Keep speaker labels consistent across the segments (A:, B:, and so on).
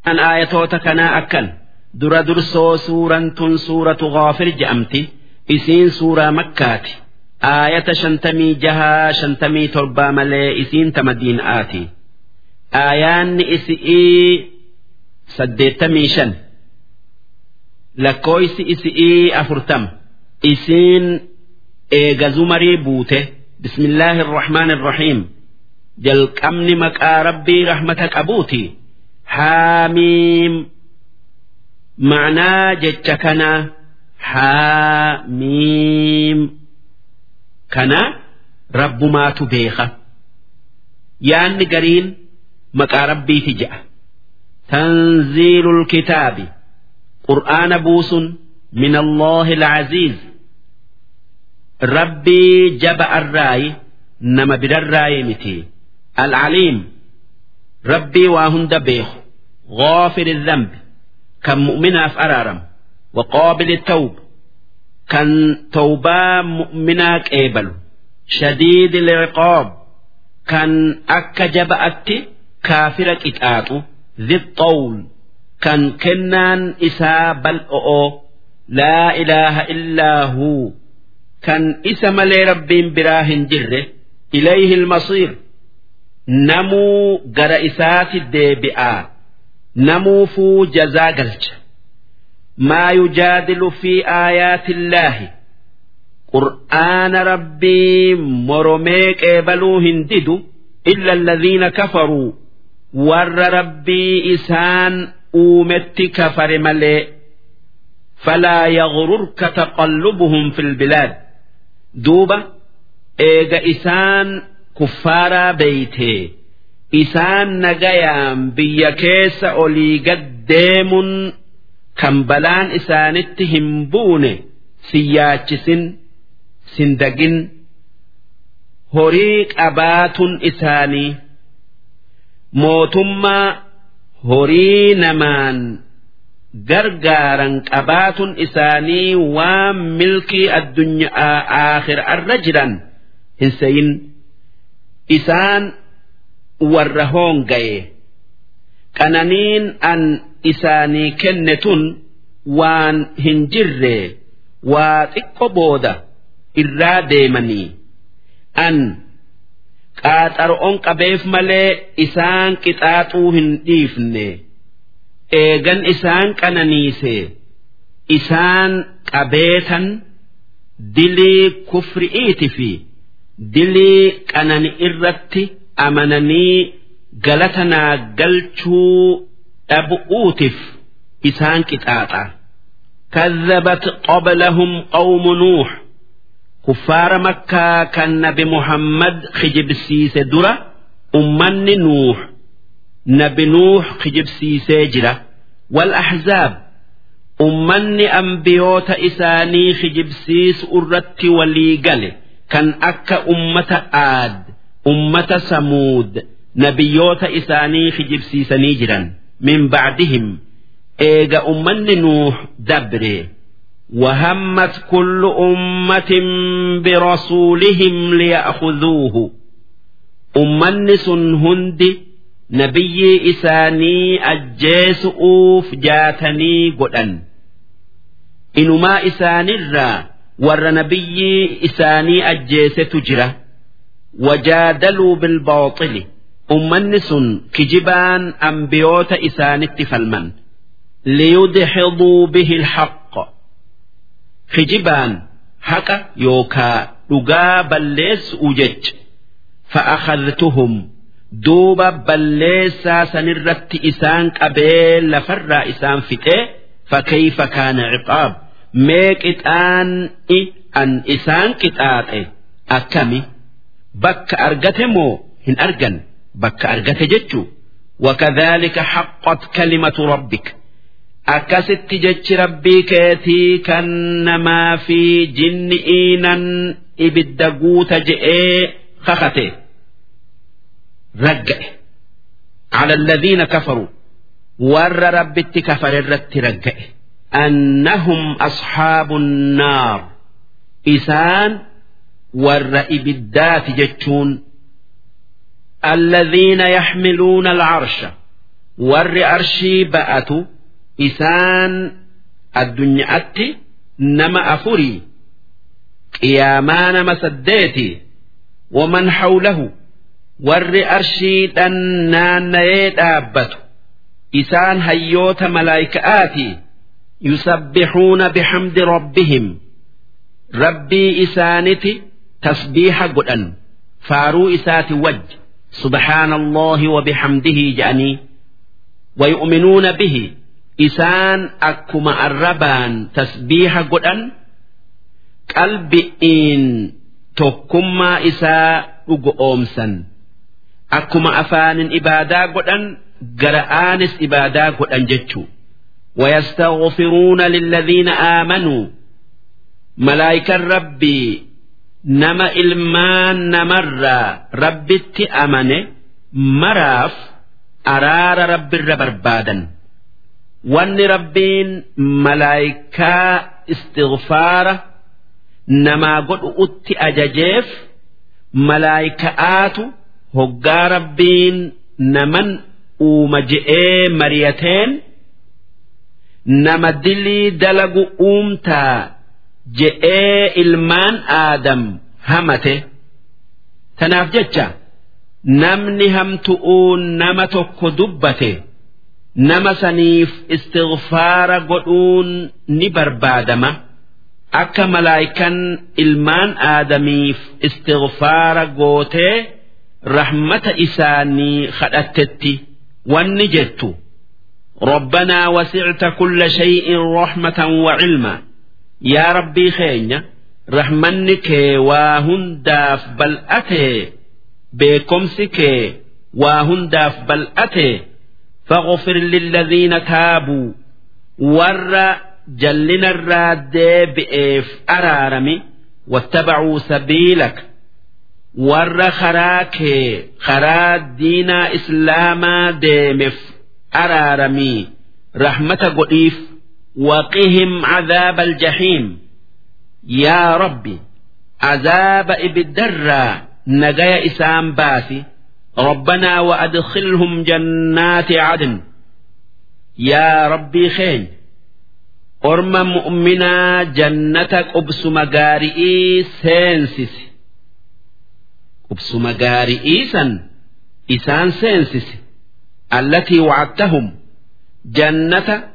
A: an aayatoota kanaa akkan dura dursoo suuraan tun suuratu ghaafir je'amti isiin suuraa makkaati aayata shantamii jahaa shantamii torbaa malee isiin ta madiinaati aayaanni isi'ii saddeettamii shan lakkooysi isi'ii afurtama isiin eega zumarii buute bismillaahi irrahmaan irrahiim jalqabni maqaa rabbii rahmata qabuuti haamiim ma'naa jecha kana haamiim kana rabbumaatu beeka yaanni gariin maqaa rabbiiti je'a tanziilul kitaabi qur'aana buusun min allaahi alcaziiz rabbii jaba arraayi nama birarraayi miti alcaliim rabbii waa hunda beeku غافر الذنب كان مؤمنا في أرارم وقابل التوب كان توبا مؤمنا كيبل شديد العقاب كان أكجب أتي كافرك إتآتو ذي الطول كان كنان إسا بل أو لا إله إلا هو كان إسم لي رب براه جره إليه المصير نمو جر إسات الديبئات نموفو جزا قلج ما يجادل في آيات الله قرآن ربي مرميك إبلو هنددو إلا الذين كفروا ور ربي إسان أومت كفر ملئ فلا يغررك تقلبهم في البلاد دوبة إيغا إسان كفارا بيته isaan nagayaan biyya keessa olii gad deemuun kan balaan isaanitti hin buune siyaachisin sindagin horii qabaatun isaanii mootummaa horii namaan gargaaran qabaatun isaanii waan milkii addunyaa aakhirarra jiran hin seyin isaan warra hoongaye qananiin an isaanii kenne tun waan hin jirre waa xiqqo booda irraa deemanii an qaaxaro'on qabeef malee isaan qixaaxuu hin dhiifne eegan isaan qananiise isaan qabeetan dilii kufri'iiti fi dilii qanani irratti amananii galata naa galchuu dhabu'uutif isaan qixaaxa كذبت قبلهم قوم نوح كفار مكة كان نبي محمد خجب سيس درة أمن نوح نبي نوح خجب سيس جرة والأحزاب أمن أنبيوت إساني خجب سيس أرت ولي كان أكا أمة آد أمة سمود نبيوت إساني خجبسيسني جرا من بعدهم إيجا أمن نوح دبري وهمت كل أمة برسولهم ليأخذوه أمن هند نبي إساني أجيس أوف جاتني قدن إنما إساني الرا ور نبي إساني أجيس تجره وجادلوا بالباطل أمنس كجبان أنبيوت إسانت فالمن ليدحضوا به الحق كجبان حق يوكا لقا بلس أجج فأخذتهم دوبا بلسا سنرت إسان قبيل لفر إسان فتئ فكيف كان عقاب ميك إتان إي أن إسان كتاتي أكمي bakka argate moo hin argan bakka argate jechu wakadhalika haqqat kalimatu rabbik akkasitti jechi rabbii keetii kan namaa fi jinni'iinan ibidda guuta je'ee kakate ragga'e على الذين كفروا ور ربت كفر الرت رجئ أنهم أصحاب النار إسان ور إبدات جتشون الذين يحملون العرش warri arshii ba'atu isaan addunyaatti nama afurii qiyaamaa nama saddeeti waman hawlahu warri arshiidhan naanna'ee dhaabbatu isaan hayyoota malaayika'aati yusabbixuuna bixamdi rabbihim rabbii isaaniti tasbiiha godhan faaruu isaati wajj subhaana allahi wa bixamdihi je'anii ويؤمنون به إسان أكما الربان تسبيح قدن قلبئين تكما إساء أمسا أكما أفان إبادا قدن قرآنس إبادا قدن جتشو ويستغفرون للذين آمنوا ملائكة ربي نما إلمان نمر ربي أمنه مراف araara rabbirra barbaadan wanni rabbiin malaayikaa istighfaara namaa godhu utti ajajeef malaayika'aatu hoggaa rabbiin naman uuma je'ee mariyateen nama dilii dalagu uumtaa je'ee ilmaan aadam hamate tanaaf jecha namni hamtu'uun nama tokko dubbate nama saniif istighfaara godhuun ni barbaadama akka malaayikan ilmaan aadamiif istighfaara gootee rahmata isaanii kadhattetti wanni jettu ربنا وسعت كل شيء رحمة وعلما يا ربي خينيا رحمنك واهنداف بل أتي beekomsi kee waa hundaaf bal'ate faghfir lilladhiina taabuu warra jallinarraa deebi'eef araarami wattabacuu sabiilak warra karaa kee karaa diinaa islaamaa deemeef araaramii rahmata godhiif waqihim cadaaba aljahiim yaa rabbi cadaaba ibiddarraa نجايا إسام باسي ربنا وأدخلهم جنات عدن يا ربي خين أرم مؤمنا جنتك أبس مغارئي سينسس أبس مغارئي سن إسان سينسس التي وعدتهم جنة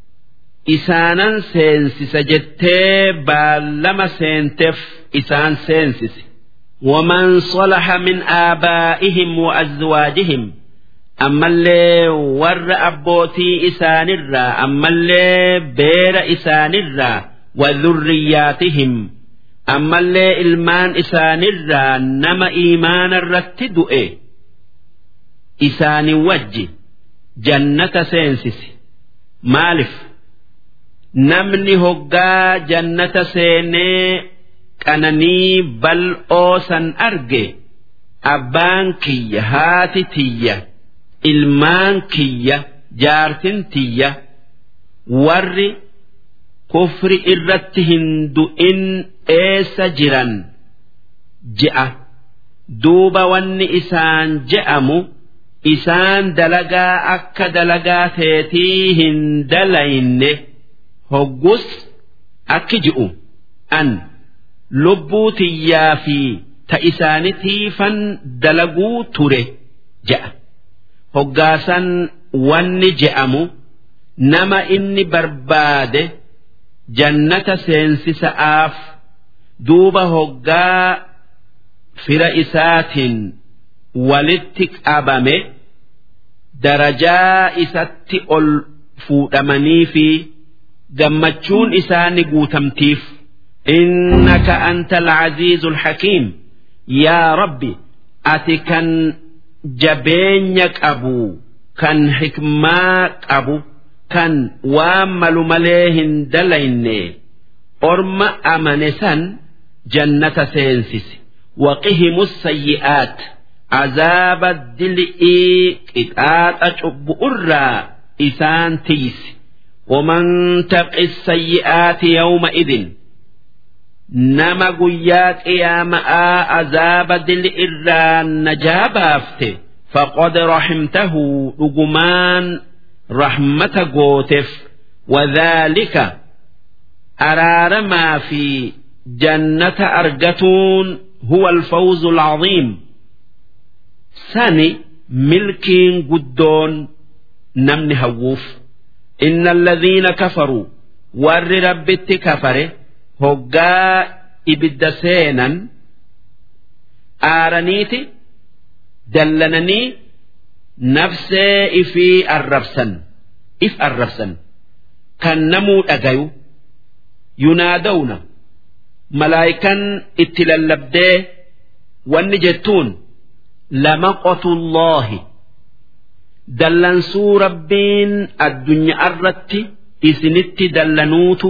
A: إسانا سينسس جتي بالما سينتف إسان سينسس ومن صلح من آبائهم وأزواجهم أما اللي ور أبوتي إسان الرا أما اللي بير إسان الرا وذرياتهم أما اللي إلمان إسان الرا نما إيمان الرتدؤ إسان وجه جنة سينسس مالف نمني هقا جنة سيني qananii bal'oo san arge abbaan kiyya haati tiyya ilmaan kiyya jaartin tiyya warri kufri irratti hin du'in eessa jiran je'a duuba wanni isaan je'amu isaan dalagaa akka dalagaa teetii hin dalayne hoggus akki ji'u an. lubbuu tiyyaa fi ta isaanitiifan dalaguu ture je'a hoggaasan wanni je'amu nama inni barbaade jannata seensisa'aaf duuba hoggaa fira isaatiin walitti qabame darajaa isatti ol fuudhamanii fi gammachuun isaani guutamtiif. إنك أنت العزيز الحكيم يا ربي أتكن جبينك أبو كان حكماك أبو كان وامل مليهن دلين أرم أمنسا جنة سينسس وقهم السيئات عذاب الدلئي إتآت أشب أرى إسان تيس ومن تق السيئات يومئذ nama guyyaa qiyaama'aa azaaba dili irraa najaa baafte فقد رحمته رجمان رحمة قوتف وذلك أرار ما في جنة أرجتون هو الفوز العظيم سني ملكين قدون نمن هووف إن الذين كفروا ور ربت كفره هقا إبد سينا آرنيتي دلنني نفسي في الرفسن إف الرفسن كان نمو أجيو ينادون ملائكا اتللبدي والنجتون لمقت الله dallansuu rabbiin addunyaa irratti isinitti dallanuutu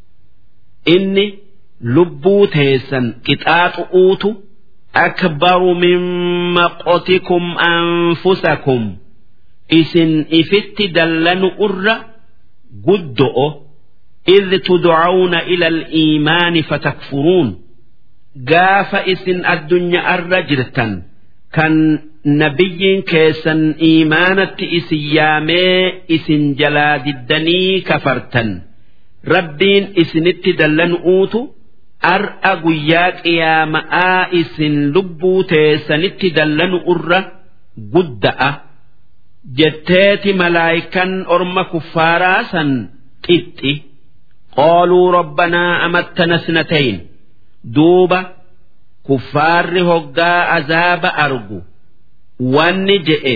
A: inni lubbuu teessan qixaaxu'uutu akbaru min maqotikum anfusakum isin ifitti dallanu irra guddo'o إذ تدعون إلى الإيمان فتكفرون قاف إسن الدنيا الرجرة كان nabiyyiin keessan iimaanatti isin yaamee isin jalaa diddanii kafartan rabbiin isinitti dallanuutu ar'a guyyaa qiyaama'aa isin lubbuu teessanitti dallanu irra gudda'a jetteeti malaayikan orma kuffaaraa san qixxi qaaluu rabbanaa amattana snatayn duuba kuffaarri hoggaa azaaba argu wanni je'e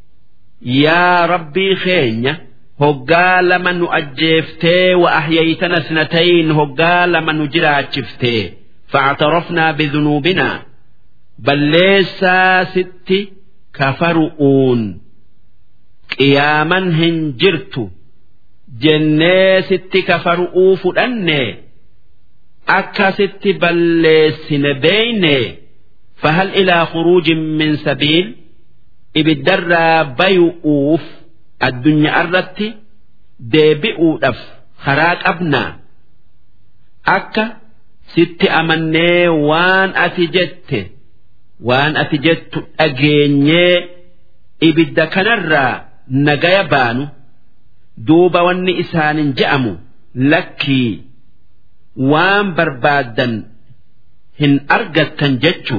A: yaa rabbii keenya hoggaa lama nu ajjeeftee wa ahyaytana snatayn hoggaa lama nu jiraachiftee fa'atarafnaa bidunuubinaa balleessaa sitti kafaru'uun qiyaaman hin jirtu jennee sitti kafaru'uu fudhanne akka sitti balleessine beeyne فهل إلى خروج من سبيل ibiddarraa bayu'uuf addunyaa irratti deebi'uudhaaf karaa qabnaa akka sitti amannee waan ati jette waan ati jettu dhageenyee ibidda kanarraa nagaya baanu duuba wanni isaanin je'amu lakkii waan barbaaddan hin argattan jechu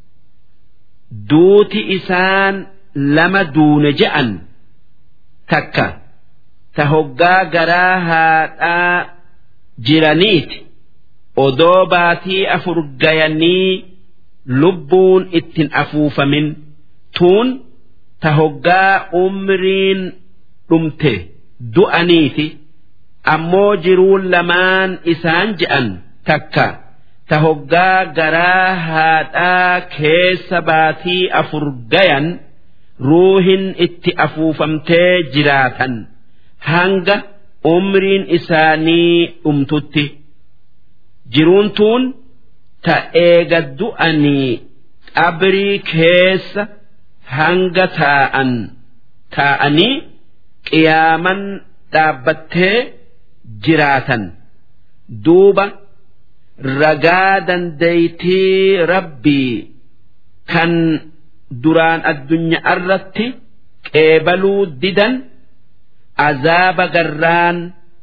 A: duuti isaan lama duune je'an takka ta hoggaa garaa haadhaa jiraniiti odoo baatii afur gayanii lubbuun ittin afuufamin tuun ta hoggaa umriin dhumte du'aniiti ammoo jiruun lamaan isaan je'an takka ta hoggaa garaa haadhaa keessa baatii afur gayan ruuhin itti afuufamtee jiraatan hanga umriin isaanii dhumtutti jiruun tuun ta eega du'anii qabrii keessa hanga taa'an taa'anii qiyaaman dhaabbattee jiraatan duuba ragaa dandeeytii rabbii kan duraan addunyaa irratti qeebaluu didan azaaba garraan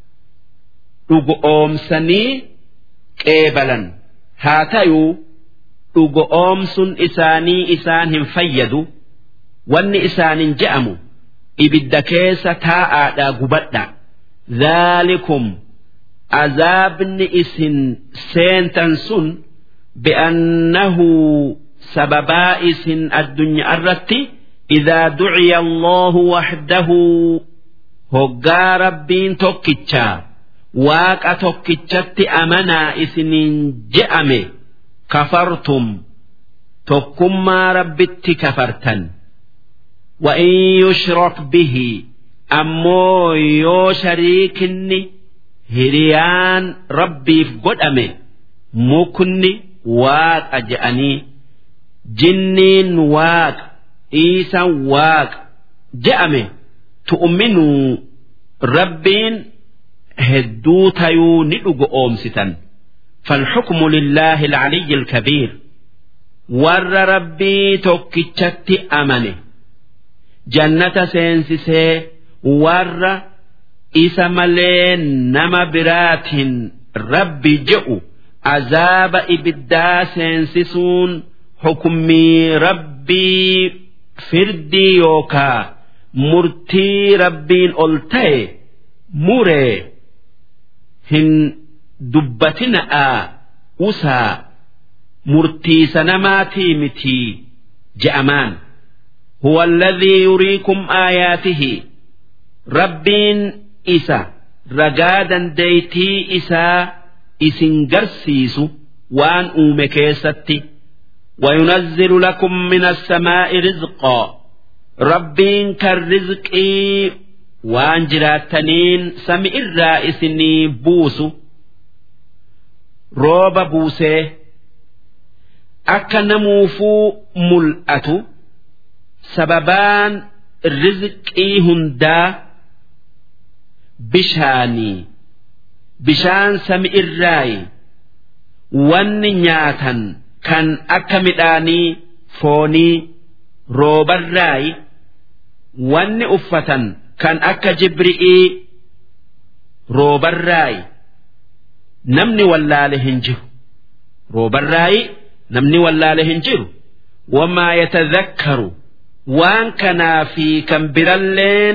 A: dhugoomsanii qeebalan haa ta'uu dhugoomsuun isaanii isaan hin fayyadu wanni isaanin je'amu ibidda keessa taa'aadhaa gubadha dhaalikum azaabni isin seentan sun bi'annahu sababaa isin addunyaa irratti إذا دعي الله وحده هقا ربين توكيتشا واقا توكيتشت أمنا إسنين جأمي كفرتم تكما ربت كفرتا وإن يشرك به أمو يو شريكني هريان ربي في قدامي مكني واق أجأني جنين واق إيسا واق جأمي تؤمنوا ربين هدو تيو ندق أومستا فالحكم لله العلي الكبير ور ربي توكيتشت أمنه jannata seensisee warra isa malee nama biraatiin rabbi je'u azaaba ibiddaa seensisuun hukummii rabbii firdii yookaa murtii rabbiin ol ta'e muree hin dubbatina'aa usaa murtiisa namaatii mitii je'amaan huwa alladhii yuriikum aayaatihi rabbiin isa ragaa dandeeytii isaa isin garsiisu waan uume keessatti وينزل لكم من السماء رزقا ربين كالرزق وان جراتنين سمع الرائسني بوس روب بوسه akka namuufuu mul'atu sababaan rizqii hundaa bishaanii bishaan sami irraayi wanni nyaatan kan akka midhaanii foonii roobarraayi wanni uffatan kan akka jibri'ii roobarraayi namni wallaale hin jiru roobarraayi namni wallaale hin jiru wamaa yatadhakkaru waan kanaa fi kan biralleen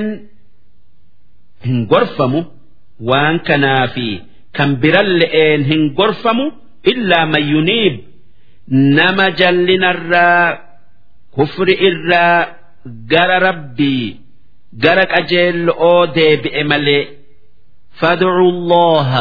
A: hin gorfamu waan kanaa fi kan biralle'een hin gorfamu illaa man yuniib nama jallinarraa kufri irraa gara rabbii gara qajeello'oo deebi'e malee fad'u allaha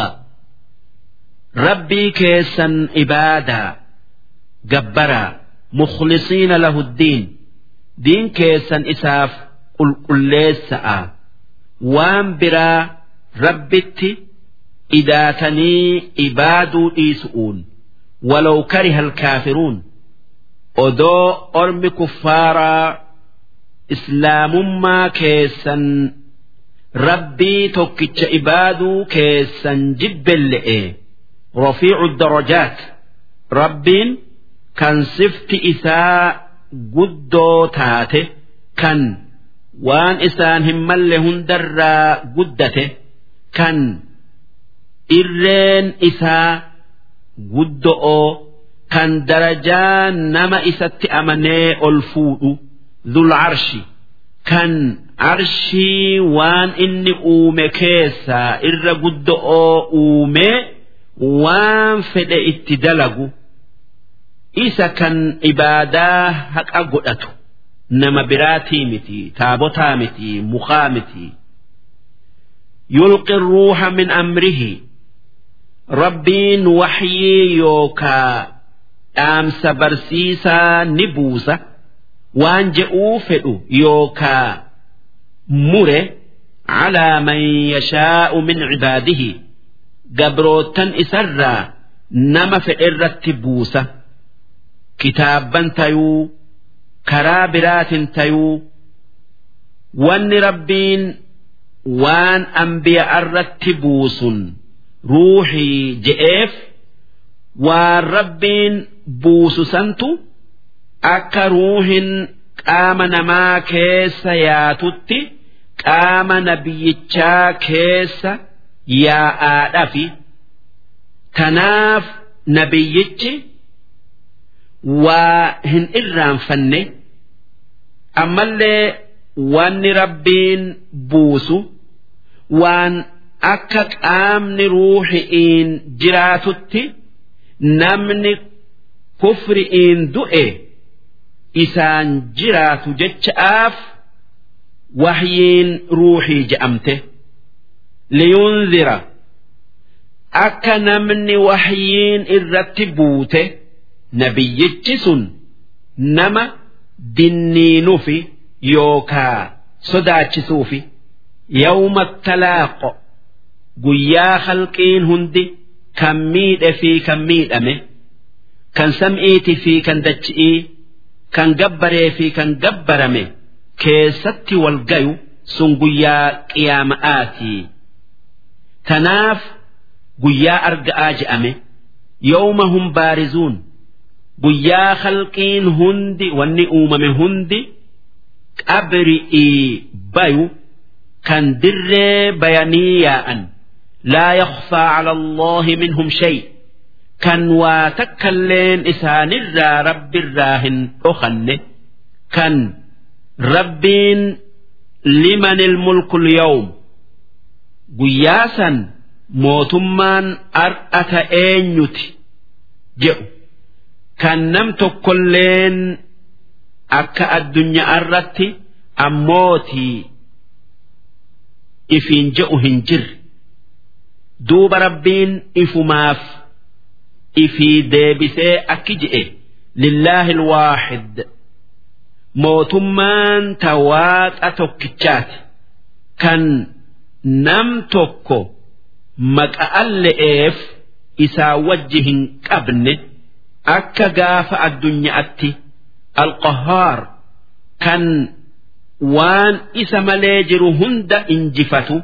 A: rabbii keessan ibaadaa gabbaraa mukhlisiina lahu ddiin diin keessan isaaf qulqulleessa'a waan biraa rabbitti idaatanii ibaaduu dhiisu'uun walaw kariha alkaafiruun odoo ormi kuffaaraa islaamummaa keessan rabbii tokkicha ibaaduu keessan jibbelle'e rafiicu darajaat rabbiin kan sifti isaa guddoo taate kan waan isaan hin malle hundarraa guddate kan irreen isaa guddo'oo kan darajaa nama isatti amanee ol fuudhu dhul arshi kan arshii waan inni uume keessaa irra guddo'oo uumee waan fedhe itti dalagu isa kan ibaadaa haqa godhatu nama biraatii miti taabotaa miti mukaa miti yulqi ruuxa min amrihi rabbiin waxyii yookaa dhaamsa barsiisaa ni buusa waan je'uu fedhu yookaa mure calaa man yashaa'u min cibaadihi gabrootan isarraa nama fedherratti buusa kitaabban tayuu karaa biraatin tayuu wanni rabbiin waan ambiya'arratti buusun ruuxii je'eef waan rabbiin buusu santu akka ruuhin qaama namaa keessa yaatutti qaama nabiyyichaa keessa yaa'aadhafi tanaaf nabiyyichi waa hin irraanfanne ammallee wanni rabbiin buusu waan akka qaamni ruuxi'iin jiraatutti namni kufri'iin du'e isaan jiraatu jecha'aaf wahyiin ruuxii je'amte liyunzira akka namni wahyiin irratti buute nabiyyichi sun nama dinniinufi yookaa sodaachisuufi yawma talaaqo guyyaa halqiin hundi kan miidhe fi kan miidhame kan sam'iiti fi kan dachi'ii kan gabbaree fi kan gabbarame keessatti wal gayu sun guyyaa qiyaama'aatii tanaaf guyyaa arga'aa je'ame yawma hum baarizuun guyyaa halqiin hundi wanni uumame hundi qabri'ii bayu kan dirree bayanii yaa'an laa yakhfaa cala allaahi minhum shay kan waa takkalleen isaanirraa rabbirraa hin dhokanne kan rabbiin liman ilmulku lyawm guyyaa san mootummaan ar'ata eenyuti jedhu kan nam tokkolleen akka addunyaa irratti ammootii ifiin je'u hin jirre duuba rabbiin ifumaaf ifii deebisee akki je'e lillaahi alwaaxid mootummaan tawaaqa tokkichaati kan nam tokko maqa'an le'eef isaa wajji hin qabne akka gaafa addunyaatti alqahaar kan waan isa malee jiru hunda injifatu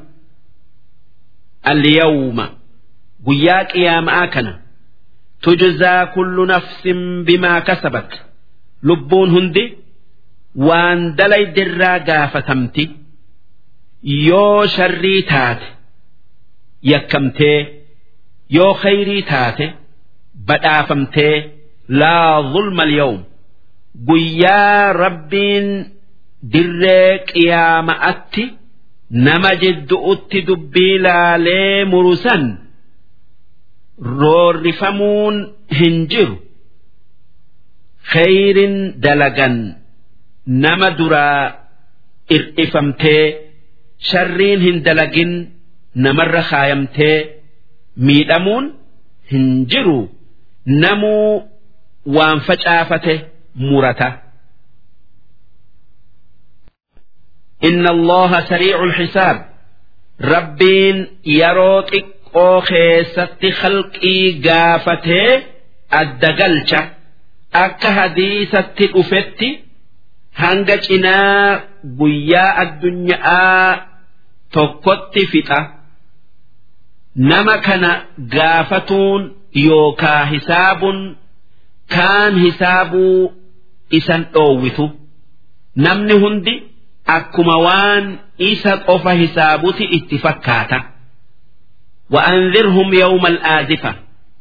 A: alyawma guyyaa qiyaama'aa kana tujzaa kullu nafsin bimaa kasabat lubbuun hundi waan dalaydirraa gaafatamti yoo sharrii taate yakkamtee yoo khayrii taate badhaafamtee laa zulma alyawm guyyaa rabbiin dirree qiyaama'atti nama jiddu'utti dubbii laalee murusan roorrifamuun hin jiru khayrin dalagan nama duraa ir'ifamtee sharriin hin dalagin namarra kaayamtee miidhamuun hin jiru namuu waan facaafate murata. إن الله سريع الحساب ربين يروتك أو خيست خلقي قافته الدقلشة أكا هديثة أفتي هنجتنا بياء الدنيا tokkotti fixa nama kana gaafatuun yookaa hisaabuun kaan hisaabuu isan dhoowwitu namni hundi akkuma waan isa qofa hisaabuti itti fakkaata وأنذرهم يوم الآزفة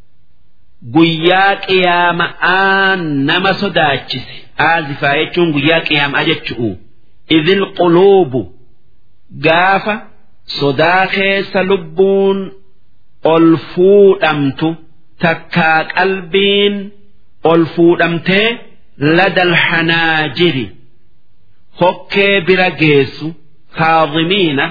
A: guyyaa qiyaama'aa nama sodaachise aazifaa jechuun guyyaa qiyaamaa jechu'u idil quluubu gaafa sodaa keessa lubbuun ol fuudhamtu takkaa qalbiin ol fuudhamtee ladal hanaajiri hokkee bira geessu kaadhimiina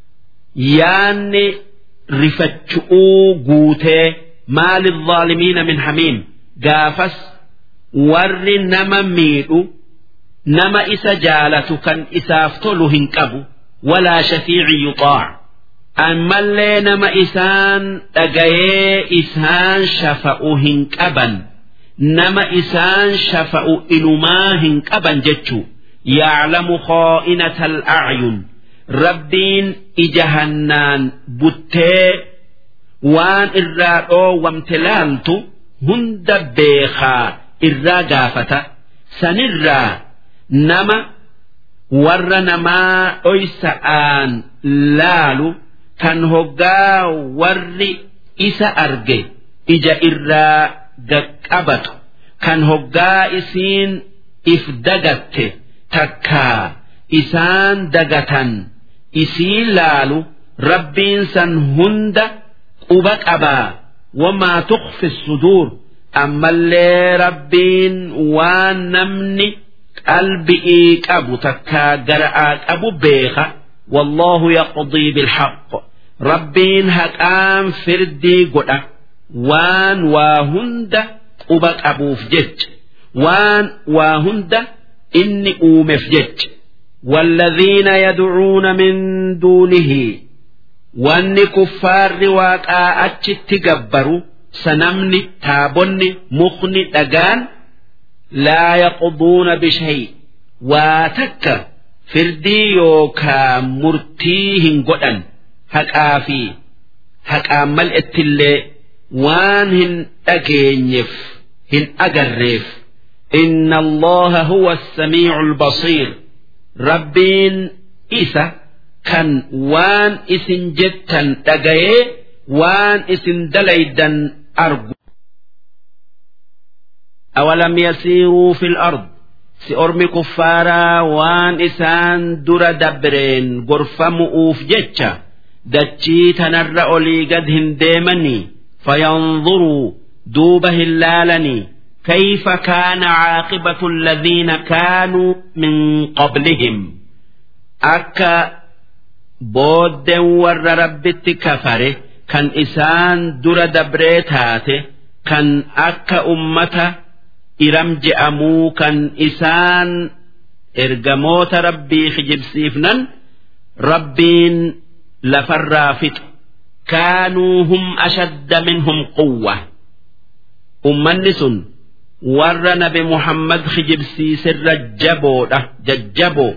A: yaanni rifachu'uu guutee maali الظالمين min hamiim gaafas warri nama miidhu nama isa jaalatu kan isaaf tolu hin qabu walaa shafiici yuxaac ammallee nama isaan dhagayee isaan shafa'u hin qaban nama isaan shafa'u inumaa hin qaban jechuu yaclamu khaa'inata al'acyun rabbiin ijahannaan buttee waan irraa dhoowwamte laaltu hunda beekaa irraa gaafata sanirraa nama warra namaa dhoysa'aan laalu kan hoggaa warri isa arge ija irraa gaqqabatu kan hoggaa isiin if dagatte takkaa isaan dagatan isii laalu rabbiin san hunda quba qabaa wamaa tukhfi suduur ammallee rabbiin waan namni qalbi'ii qabu takkaa gara'aa qabu beeka والله يقضي بالحق ربين هقام فردي قدا وان واهند قبك أبوف جج وان واهند إني أومف جج والذين يدعون من دونه wanni kuffaarri waaqaa achitti gabbaru sanamni taabonni mukni dhagaan laa yaqduuna bishay waa takka firdii yookaa murtii hin godhan haqaa fi haqaan mal'ettillee waan hin dhageenyeef hin agarreef إن الله هو السميع البصير rabbiin isa kan waan isin jettan dhagayee waan isin dalaydan argu awalam yasiiruu fil ard si ormi kuffaaraa waan isaan dura dabreen gorfamu'uuf jecha dachii tanarra olii gad hin deemanii fayanzuruu duuba hin laalanii كيف كان عاقبة الذين كانوا من قبلهم أكا بود ور ربت كفره كان إسان در دبريتاته كان أكا أمة إرم جأمو كان إسان إرجموت ربي خجب سيفنا ربين لفرافت كانوا هم أشد منهم قوة أمني سن warra nabi muhammad kijibsiisirra jaboodha jajjaboo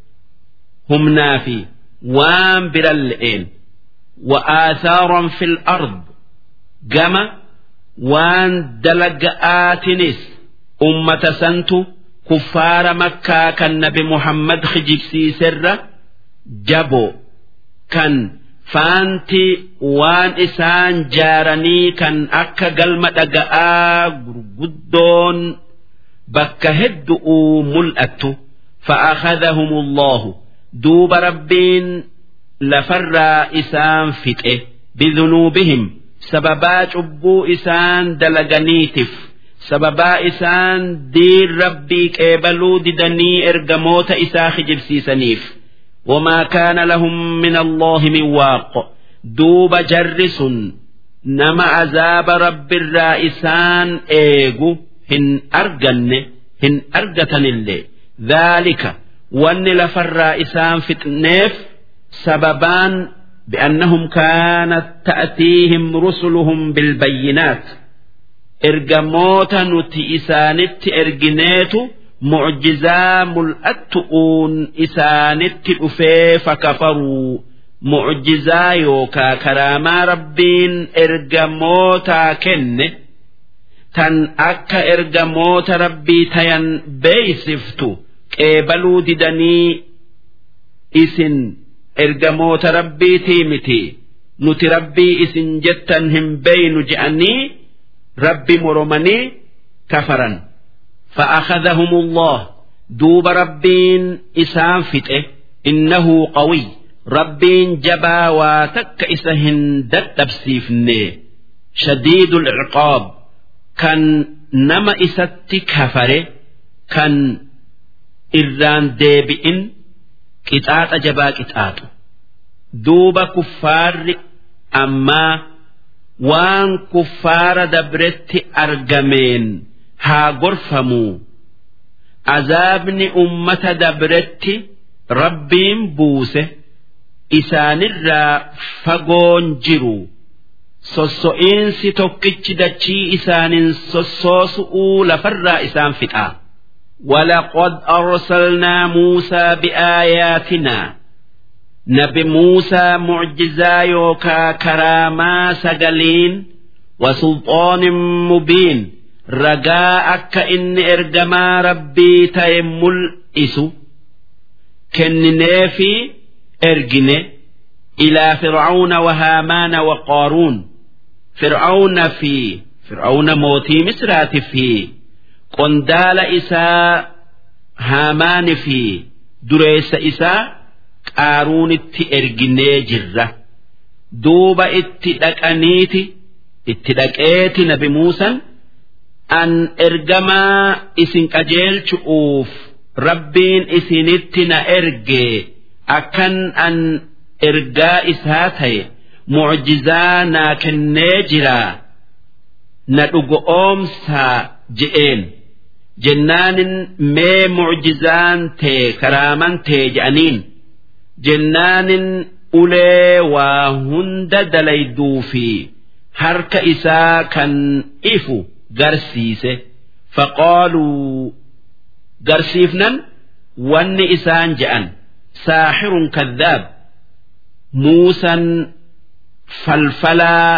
A: humnaa fi waan biran le'een wa'aasaaran fil ard gama waan dalaga'aatinis ummata santu kuffaara makkaa kan nabi muhammad kijibsiisirra jaboo kan faanti waan isaan jaaranii kan akka galma dhaga'aa gurguddoon bakka heddu'uu mul'attu fa'akhadhahum allahu duuba rabbiin lafarraa isaan fixe bidunuubihim sababaa cubbuu isaan dalaganiitiif sababaa isaan diin rabbii qeebaluu didanii ergamoota isaa kijibsiisaniif وما كان لهم من الله من واق دوب جرس نما عذاب رب الرائسان ايغو هن ارجن هن ارجتن اللي ذلك وان لف الرائسان فتنيف سببان بأنهم كانت تأتيهم رسلهم بالبينات إرجموتا نتي إسانت إرجنيتو mucjizaa mul'attu'uun isaanitti dhufee fakafaruu mucjizaa yookaa karaamaa rabbiin ergamootaa kenne tan akka ergamoota rabbii tayan beeysiftu qeebaluu didanii isin ergamoota rabbiitii miti nuti rabbii isin jettan hin beeynu je'anii rabbi moromanii kafaran. فأخذهم الله دوب ربين إسام فتئ إنه قوي ربين جبا واتك إسهن دتبسيفني شديد العقاب كان نما إسات كفر كان إران ديبئن كتات جبا كتات دوب كفار أما وان كفار دبرت أرجمين haa gorfamuu azaabni ummata dabretti rabbiin buuse isaanirraa fagoon jiru sosso'iinsi tokkichi dachii isaanin sossoosu'uu lafarraa isaan fixaa ولقد أرسلنا موسى بآياتنا نبي موسى معجزا يوكا كراما سجلين وسلطان مبين ragaa akka inni ergamaa rabbii ta'e mul'isu kennineefi ergine ilaa fir'auna wa haamaana wa qaaruun fir'auna fi fir'auna mootii misraati fi qondaala isaa haamaani fi dureessa isaa qaaruunitti erginee jirra duuba itti dhaqaniiti itti dhaqeeti nabi muusan an ergamaa isin qajeelchu'uuf rabbiin isinitti na erge akkan an ergaa isaa ta'e mucjizaa naa kennee jiraa na dhugo oomsaa je'een jennaanin mee mucjizaan tee karaaman tee je'aniin jennaanin ulee waa hunda dalayduu fi harka isaa kan ifu garsiise faqaaluu garsiifnan wanni isaan je'an saaxirun kaddaab muusan falfalaa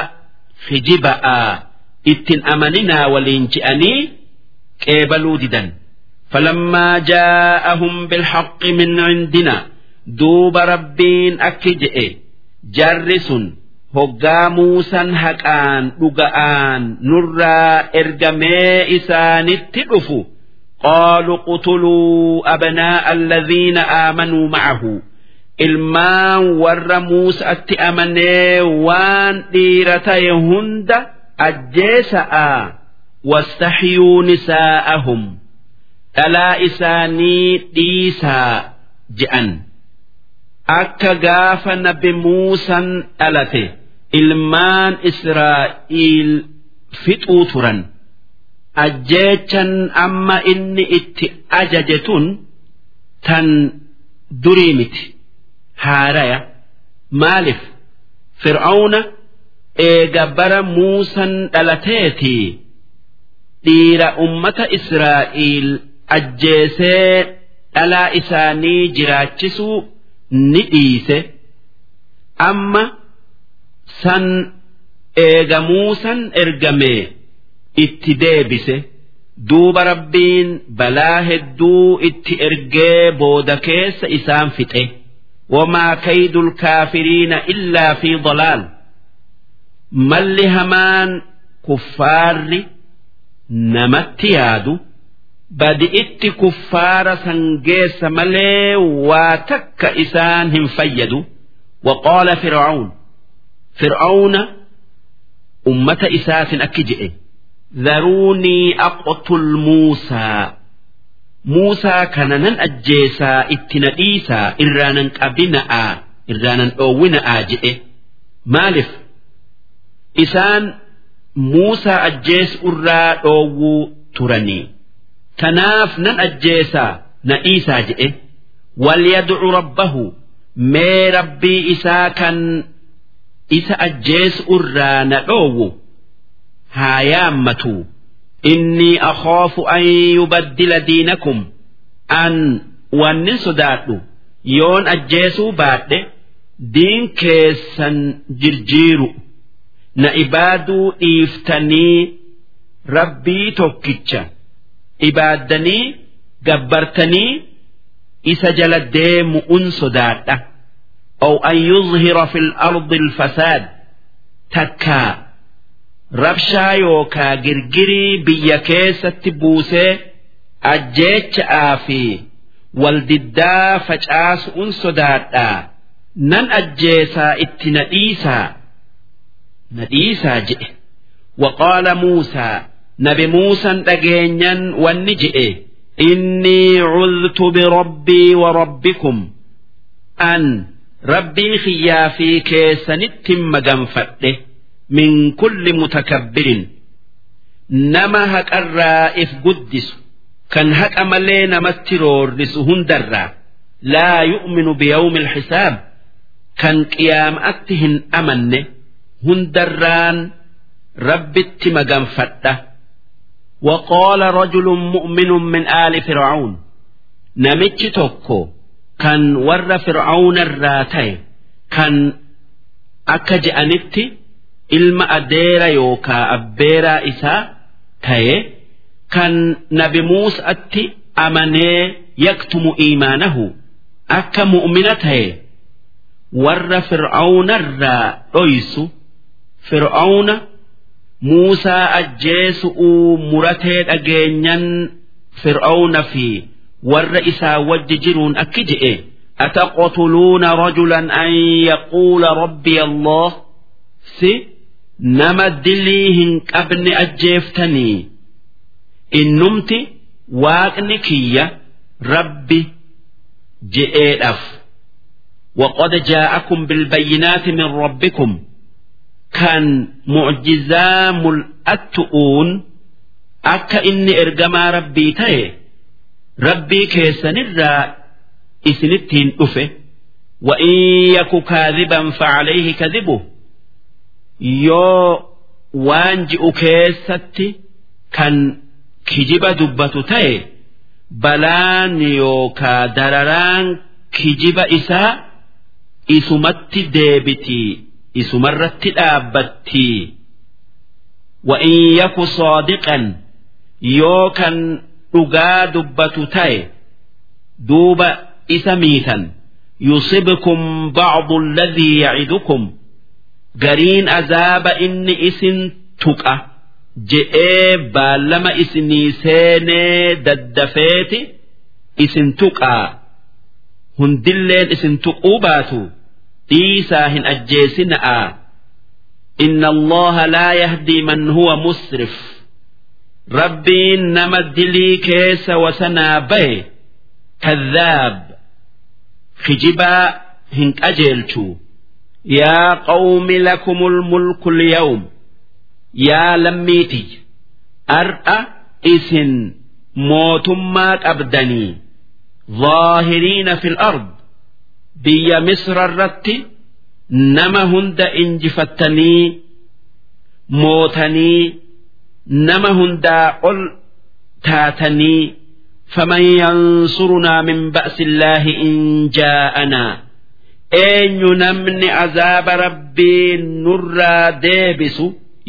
A: kijiba'aa ittin amaninaa waliin je'anii qeebaluu didan فلما جاءهم بالحق من عندنا دوب ربين أكجئ جرس هقا موسى هكان لقآن نرى إرقمي إسان التلف قالوا قتلوا أبناء الذين آمنوا معه ilmaan warra Muusaatti amanee waan dhiira ta'e hunda ajjeesa'a wastahyuu nisaa'ahum dhalaa isaanii dhiisaa je'an akka gaafa nabi Muusan dhalate ilmaan Israa'iil fixuu turan ajjeechan amma inni itti ajaje tun tan durii miti. haaraya maaliif fir'auna eega bara muusan dhalateetii dhiira ummata israa'iil ajjeesee dhalaa isaanii jiraachisuu ni dhiise amma san eega muusan ergamee itti deebise duuba rabbiin balaa hedduu itti ergee booda keessa isaan fixe. وما كيد الكافرين إلا في ضلال مل همان كفار نمت يادو بدئت كفار سنجيس ملي واتك إسانهم فيدوا وقال فرعون فرعون أمة إساس أكجئ ذروني أقتل موسى Muusaa kana nan ajjeesaa itti na dhiisaa irraanan qabina'aa irraanan dhoowwina'aa jedhe maaliif isaan Muusaa ajjeesu irraa dhoowwuu turanii tanaaf nan ajjeesaa na dhiisaa jedhe walyadcu rabbahu mee rabbii isaa kan isa ajjeesu irraa na dhoowwu haa yaammatuu إني أخاف أن يبدل دينكم أن وأن صدادو يون أجيسو بعد دين كيسا جرجيرو نإبادو إفتني ربي توكيتشا إبادني جبرتني إسا جلديم أن صدادة أو أن يظهر في الأرض الفساد تكا rabshaa yookaa girgirii biyya keessatti buusee ajjeecha'aa fi waldiddaa facaasu'un sodaadhaa nan ajjeesaa itti na dhiisaa na dhiisaa jedhe waqaala muusaa nabi muusan dhageenyan wanni jedhe innii cudtu birabbii wa rabbikum an rabbii kiyyaa fi keessanittin maganfadhe من كل متكبر نما هك الرائف قدس كان هك أملين مسترور لسهن درا لا يؤمن بيوم الحساب كان قيام أتهن أمن هن دران رب التمقام فتة وقال رجل مؤمن من آل فرعون نمتش توكو كان ور فرعون الراتي كان أكج أنتي ilma adeera yookaa abbeeraa isaa ta'e kan nabi muusatti amanee yaktumu iimaanahu akka mu'mina ta'e warra fir'aawnarraa dhoysu fir'aawna muusaa ajjeesu'uu muratee dhageenyan fir'aawna fi warra isaa wajji jiruun akki je'e أتقتلون رجلا أن يقول ربي الله سي nama dilii hin qabne ajjeeftanii innumti waaqni kiyya rabbi je'eedhaaf وقد جاءكم بالبينات من ربكم كان معجزا ملأتؤون أكا إني إرجما ربي تاي ربي كيسن الرا إسنتين أفه وإن يك كاذبا فعليه كذبه yoo waan ji'u keessatti kan kijiba dubbatu ta'e balaan yookaa dararaan kijiba isaa isumatti deebitii isumarratti dhaabbattii وإن يك صادقا yoo kan dhugaa dubbatu ta'e duuba isa miitan yusibkum ba'du alladhii ya'idukum gariin azaaba inni isin tuqa je'ee baallama isinii seenee daddafeeti isin tuqaa hundilleen isin tuquu baatu dhiisaa hin ajjeesina'a inna allaha laa yahdii man huwa musrif rabbiin nama dilii keessa wasanaa bahe kadhaab kijibaa hin qajeelchu yaa qawmi lakumul mulku lyawm yaa lammiiti ar'a isin mootummaa qabdanii ظاهرين في الأرض بيا مصر الرت نما هند انجفتني موتني نما هند قل تاتني فمن ينصرنا من بأس الله إن جاءنا أين نمن عذاب ربي نرى ديبس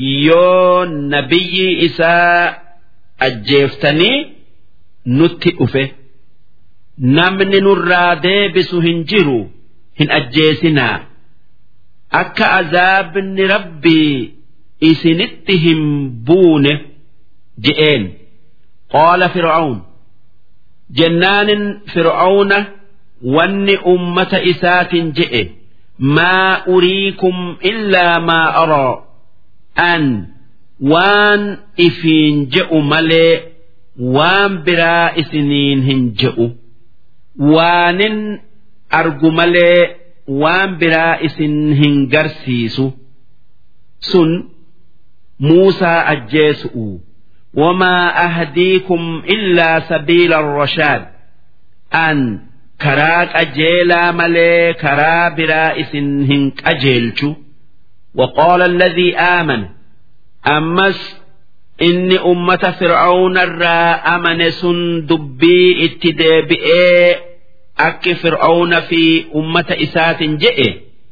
A: يون نبي إساء أجيفتني نتئفه namni nurraa deebisu hin jiru hin ajjeesinaa akka azaabni rabbii isinitti hin buune je'een qaala fir'aun jennaanin fir'auna wanni ummata isaatin je'e maa uriikum illaa maa araa an waan ifiin je'u malee waan biraa isiniin hin je'u waanin argu malee waan biraa isin hin garsiisu sun muusaa ajjeesu'u wamaa ahdiikum illaa sabiila rashaad an karaa qajeelaa malee karaa biraa isin hin qajeelchu وقال الذي آمن أمس inni ummata fir'aawnarraa amane sun dubbii itti deebi'ee akki fir'aawna fi ummata isaatin je'e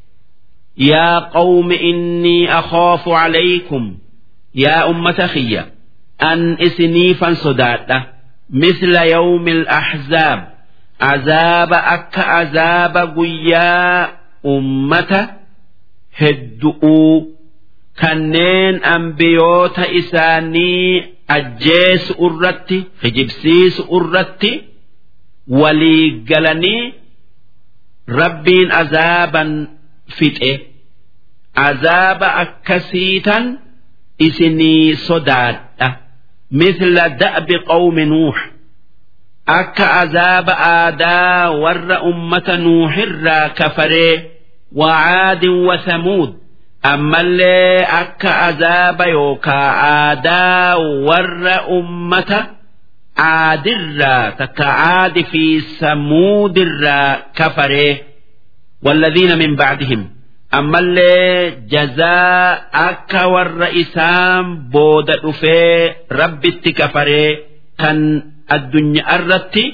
A: yaa qawmi innii akhaafu calaykum yaa ummata kiyya an isiniifan sodaadha misla yawmi al-ahzaab azaaba akka azaaba guyyaa ummata heddu'uu kanneen ambiyoota isaanii ajjeesu irratti hijibsiisu irratti walii galanii rabbiin azaaban fixe azaaba akkasiitan isinii sodaadha مثل دأب قوم نوح akka azaaba aadaa warra ummata nuuhirraa kafaree wacaadin wasamuud ammallee akka azaaba yookaa aadaa warra ummata caadirraa takka caadi fi samuudirraa kafaree والذين من بعدهم أما اللي جزاء أكا ور إسام بود أفي ربي التكفري كان الدنيا الرتي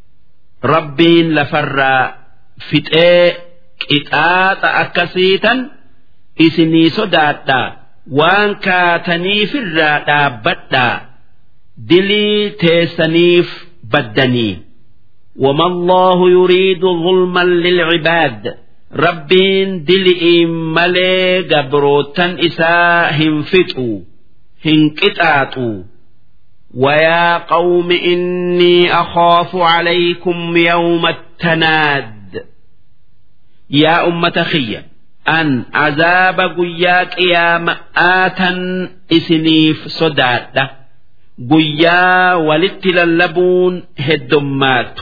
A: ربين لفر فتاة قطاط أكسيتا إسني صداتا وان كاتنيف الرادا بدا دلي تيسنيف بدني وما الله يريد ظلما للعباد ربين دلئي ملي قبروتا إساء هنفتوا هنكتاتوا ويا قوم إني أخاف عليكم يوم التناد يا أمة خيّة أن عذاب قياك يا مآتا إسنيف صدادة قيا ولت للبون هدمات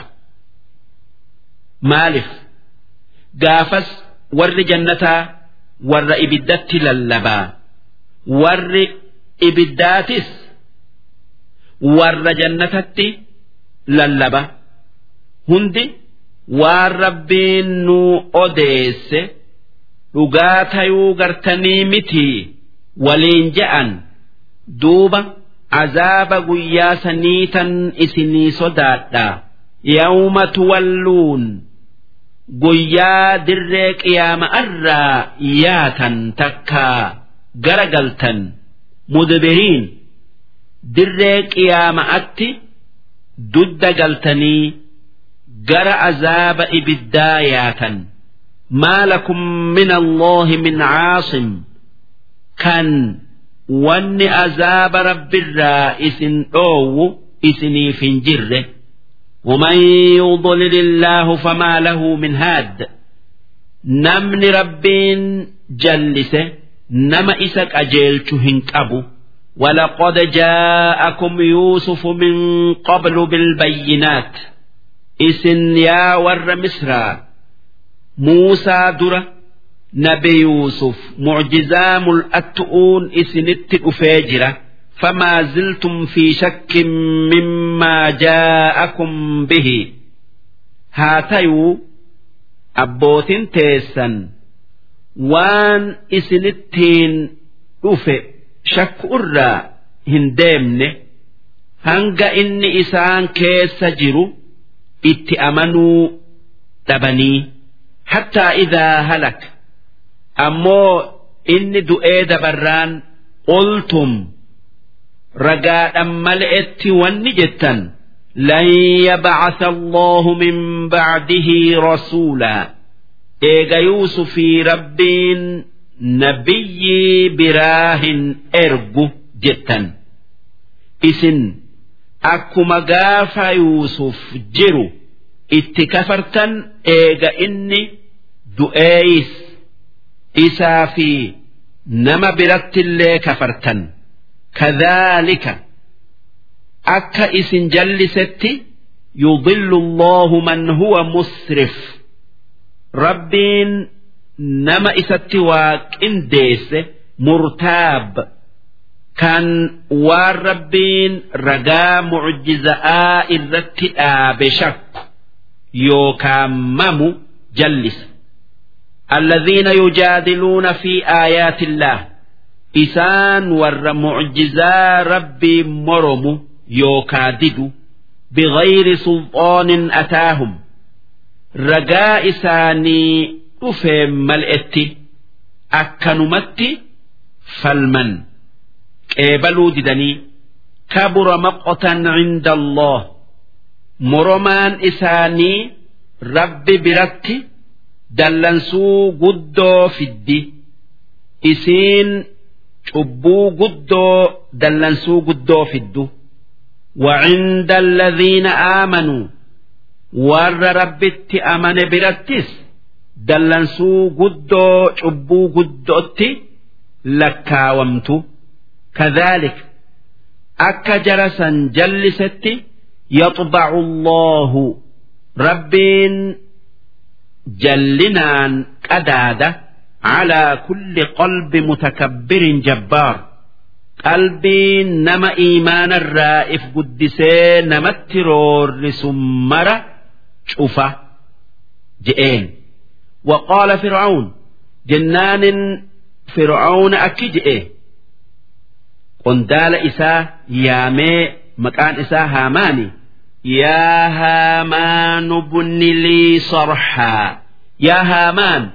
A: مالف قافس ور جنتا ور إبدت للبا ور إبداتس warra jannatatti lallaba hundi waan rabbiin nu odeesse dhugaa tayuu gartanii miti waliin je'an duuba azaaba guyyaa saniitan isinii sodaadha yawma tuwalluun guyyaa dirree qiyaama'arraa yaatan takkaa gara galtan mudbiriin dirree qiyaama'atti dudda galtanii gara azaaba ibiddaa yaatan maa lakum min allaahi min caasim kan wanni azaaba rabbirraa isin dhoowwu isiniif hin jirre ومن يضلل الله فما له من هاد نمن ربين جلسه نما إسك أجيلت هنكبو ولقد جاءكم يوسف من قبل بالبينات إسن يا ور مصر موسى درة نبي يوسف معجزام الأتؤون إسنت أفاجرة فما زلتم في شك مما جاءكم به هاتيو أبوتين تيسن وان إسنتين أفئ shakku irraa hin deemne hanga inni isaan keessa jiru itti amanuu dhabanii hattaa idaa halak ammoo inni du'ee dabarraan qultum ragaadhan mal'etti wanni jettan لن يبعث الله من بعده رسولا إيجا يوسف ربين nabiyyi biraa hin ergu jettan isin akkuma gaafa yuusuf jiru itti kafartan eega inni du'eeyis isaa fi nama birattillee kafartan kadhaalika akka isin jallisetti yudillu allahu man huwa musrif rabbiin nama isatti waa qindeesse murtaab kan waan rabbiin ragaa mucjiza'aa irratti dhaabe shakku yookaan mamu jallisa الذين يجادلون في آيات الله إسان ور معجزا ربي مرم يوكادد بغير سلطان أتاهم رجاء إساني dhufee mal'etti akkanumatti falman qeebaluu didanii kabura maqotan cinda Allah moromaan isaanii rabbi biratti dallansuu guddoo fiddi isiin cubbuu guddoo dallansuu guddoo fiddu وعند الذين آمنوا ور ربت أمن برتس dallansuu guddoo cubbuu guddootti lakkaawamtu kadhaalik akka jarasan jallisetti yaxbacu allahu rabbiin jallinaan qadaada calaa kulli qalbi mutakabbirin jabbaar qalbiin nama iimaanarraa if guddisee namatti roorrisu mara cufa je'een وقال فرعون جنان فرعون أكجئ قندال إساه يامي مكان إساه هاماني يا هامان ابن لي صرحا يا هامان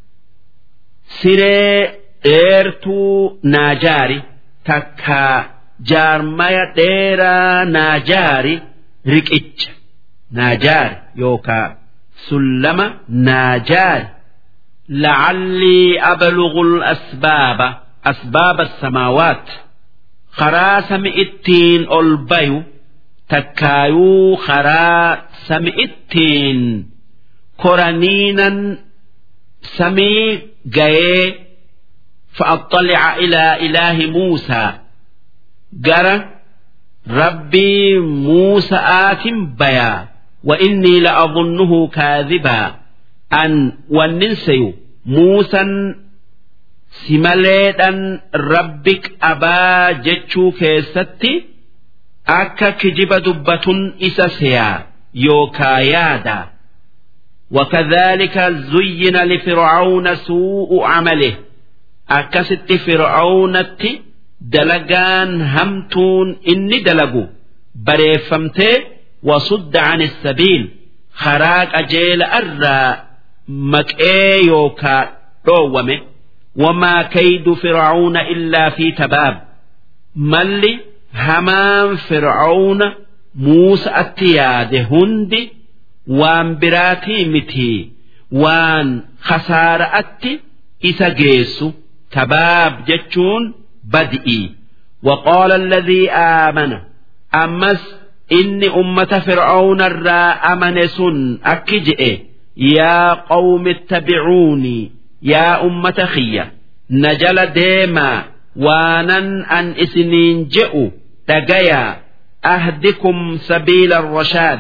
A: سري إيرتو ناجاري تكا جارمايا ديرا ناجاري ركئج ناجار يوكا سلم ناجار لعلي أبلغ الأسباب أسباب السماوات خرا سمئتين ألبيو تكايو خرا سمئتين كورانينا سمي جاي فأطلع إلى إله موسى جرى ربي موسى آت بيا وإني لأظنه كاذبا أن وننسي موسى simaleedhan rabbik abaa jechuu keessatti akka kijiba dubbatun isa seyaa yookaa yaada وكذلك زين لفرعون سوء عمله أكست فرعون دلقان همتون إني دلقوا بريفمته وصد عن السبيل خراق أجيل أرى مكئي يوكا رومه وما كيد فرعون إلا في تباب ملي همان فرعون Muusa'atti yaade hundi waan biraatii mitii waan khasaara'atti isa geessu tabaab jechuun badi'ii وقال الذي آمن أمس إني أمة فرعون الرا أمن سن أكجئ يا قوم اتبعوني يا أمة خية نجل ديما وانن أن إسنين جئوا تقيا أهدكم سبيل الرشاد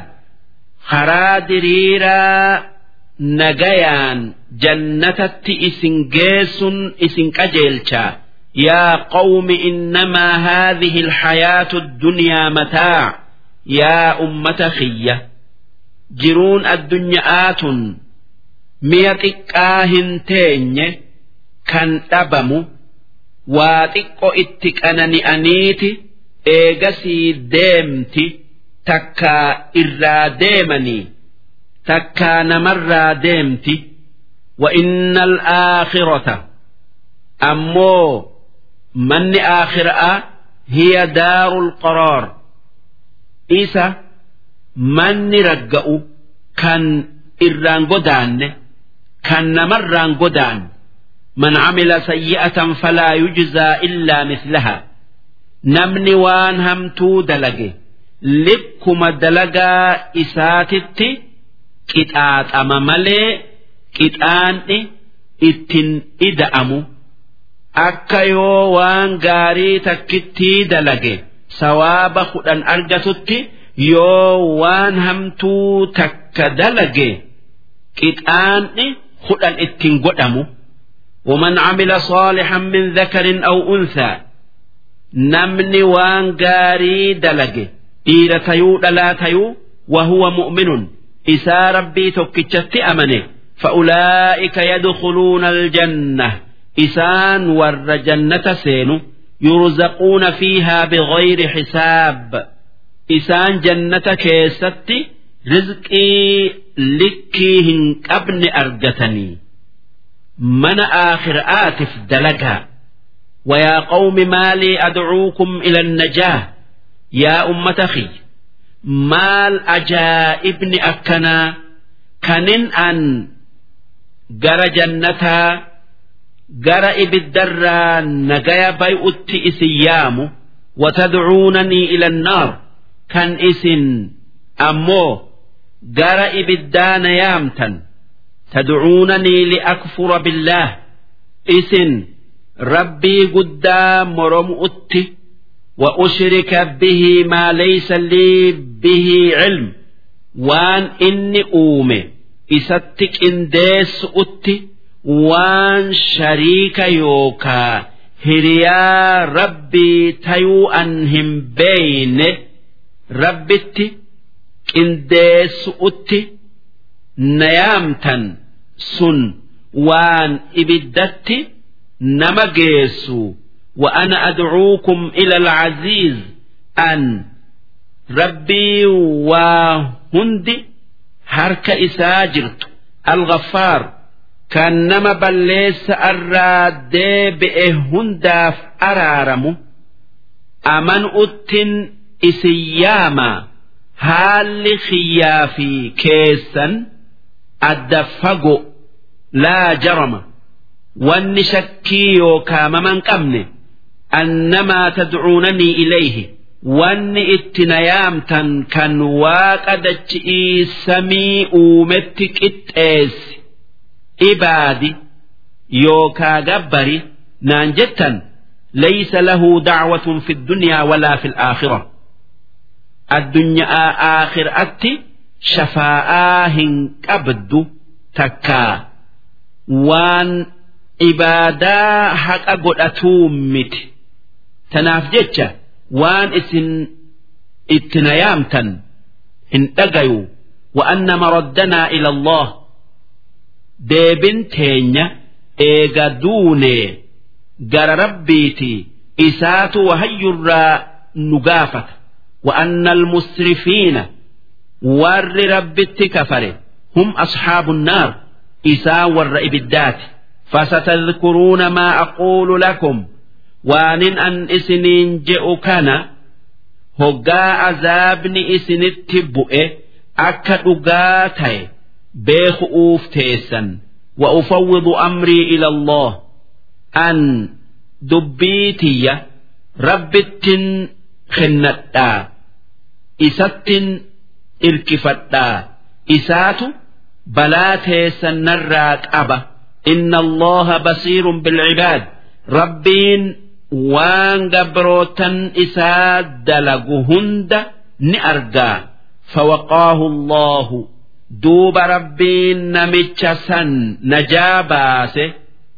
A: خرادريرا نجيان جنة إسن جيس إسن كجيلشا يا قوم إنما هذه الحياة الدنيا متاع يا أمة خية جرون الدنيا آت ميتك آهن تيني كان أبمو واتقو اتك أنني أنيتي إيغسي ديمتي تكا إرا ديمني تكا نمرا ديمتي وإن الآخرة أمو من آخرة هي دار القرار إيسا من رجأ كان إران قدان كان نمران قدان من عمل سيئة فلا يجزى إلا مثلها نمني وان همتو دلقي لبكما دلقا إساتتي كتات أما ملي كتان إتن إدأمو akka yoo waan gaarii takkittii dalage sawaaba kudhan argatutti yoo waan hamtuu takka dalage qixaanni kudhan ittiin godhamu ومن عمل صالحا من ذكر أو أنثى نمني وان غاري دلج إيرة تيو لا تيو وهو مؤمن إسا ربي تكتشت أمنه فأولئك يدخلون الجنة إسان ور جنة سين يرزقون فيها بغير حساب إسان جنة كيست رزقي لكيهن قبل أرجتني من آخر آتف دلقا ويا قوم ما لي أدعوكم إلى النجاة يا أمة خي مال أجائبن أكنا كنن أن جر جنتا gara ibiddarraa nagaya bay'utti isin yaamu watadcuunanii ila annaar kan isin ammoo gara ibiddaa na yaamtan tadcuunanii liakfura billaah isin rabbii guddaa morom'utti وأشرك به ما ليس لي به علم وان إني أومي إستك إنديس أتي waan shariika yookaa hiriyaa rabbii tayuu an hin beeyne rabbitti qindeessu'utti nayaamtan sun waan ibiddatti nama geessu وأنا أدعوكم إلى العزيز أن ربي وهندي هرك إساجرت الغفار kan nama balleessa irraa deebi'e hundaaf araaramu aman'uttin isin yaama haalli xiyyaa fi keessan adda fago laa jarama wanni shakkii yookaa maman qabne annamaa tadcuunanii ilayhi wanni itti nayaamtan kan waaqa dachi'ii samii uumetti qixxeessi ibaadi yookaa gabbari naan jettan laysa lahu dacwatun fi ddunyaa walaa fi alaakhira addunyaa aakhiraatti shafaa'aa hin qabdu takkaa waan ibaadaa haqa godhatuu miti tanaaf jecha waan isin itti nayaamtan hin dhagayu وأن مردنا إلى الله deebin teenya eega duune gara rabbiiti isaatu wahayyurraa nu gaafata وأن المسرفين ور ربت كفر هم أصحاب النار إساء ور إبدات فستذكرون ما أقول لكم وان أن إسنين جئ كان hoggaa azaabni isinitti bu'e akka dhugaa ta'e beeku'uuf teessan wa ufawwidu amrii ila Allah an dubbii tiyya rabbittin kennadhaa isattin irkifadhaa isaatu balaa teessan narraa qaba inna allaha basiirun bilcibaad rabbiin waan gabrootan isaa dalagu hunda ni argaa fawaqaahu allahu duuba rabbiin namicha san najaa baase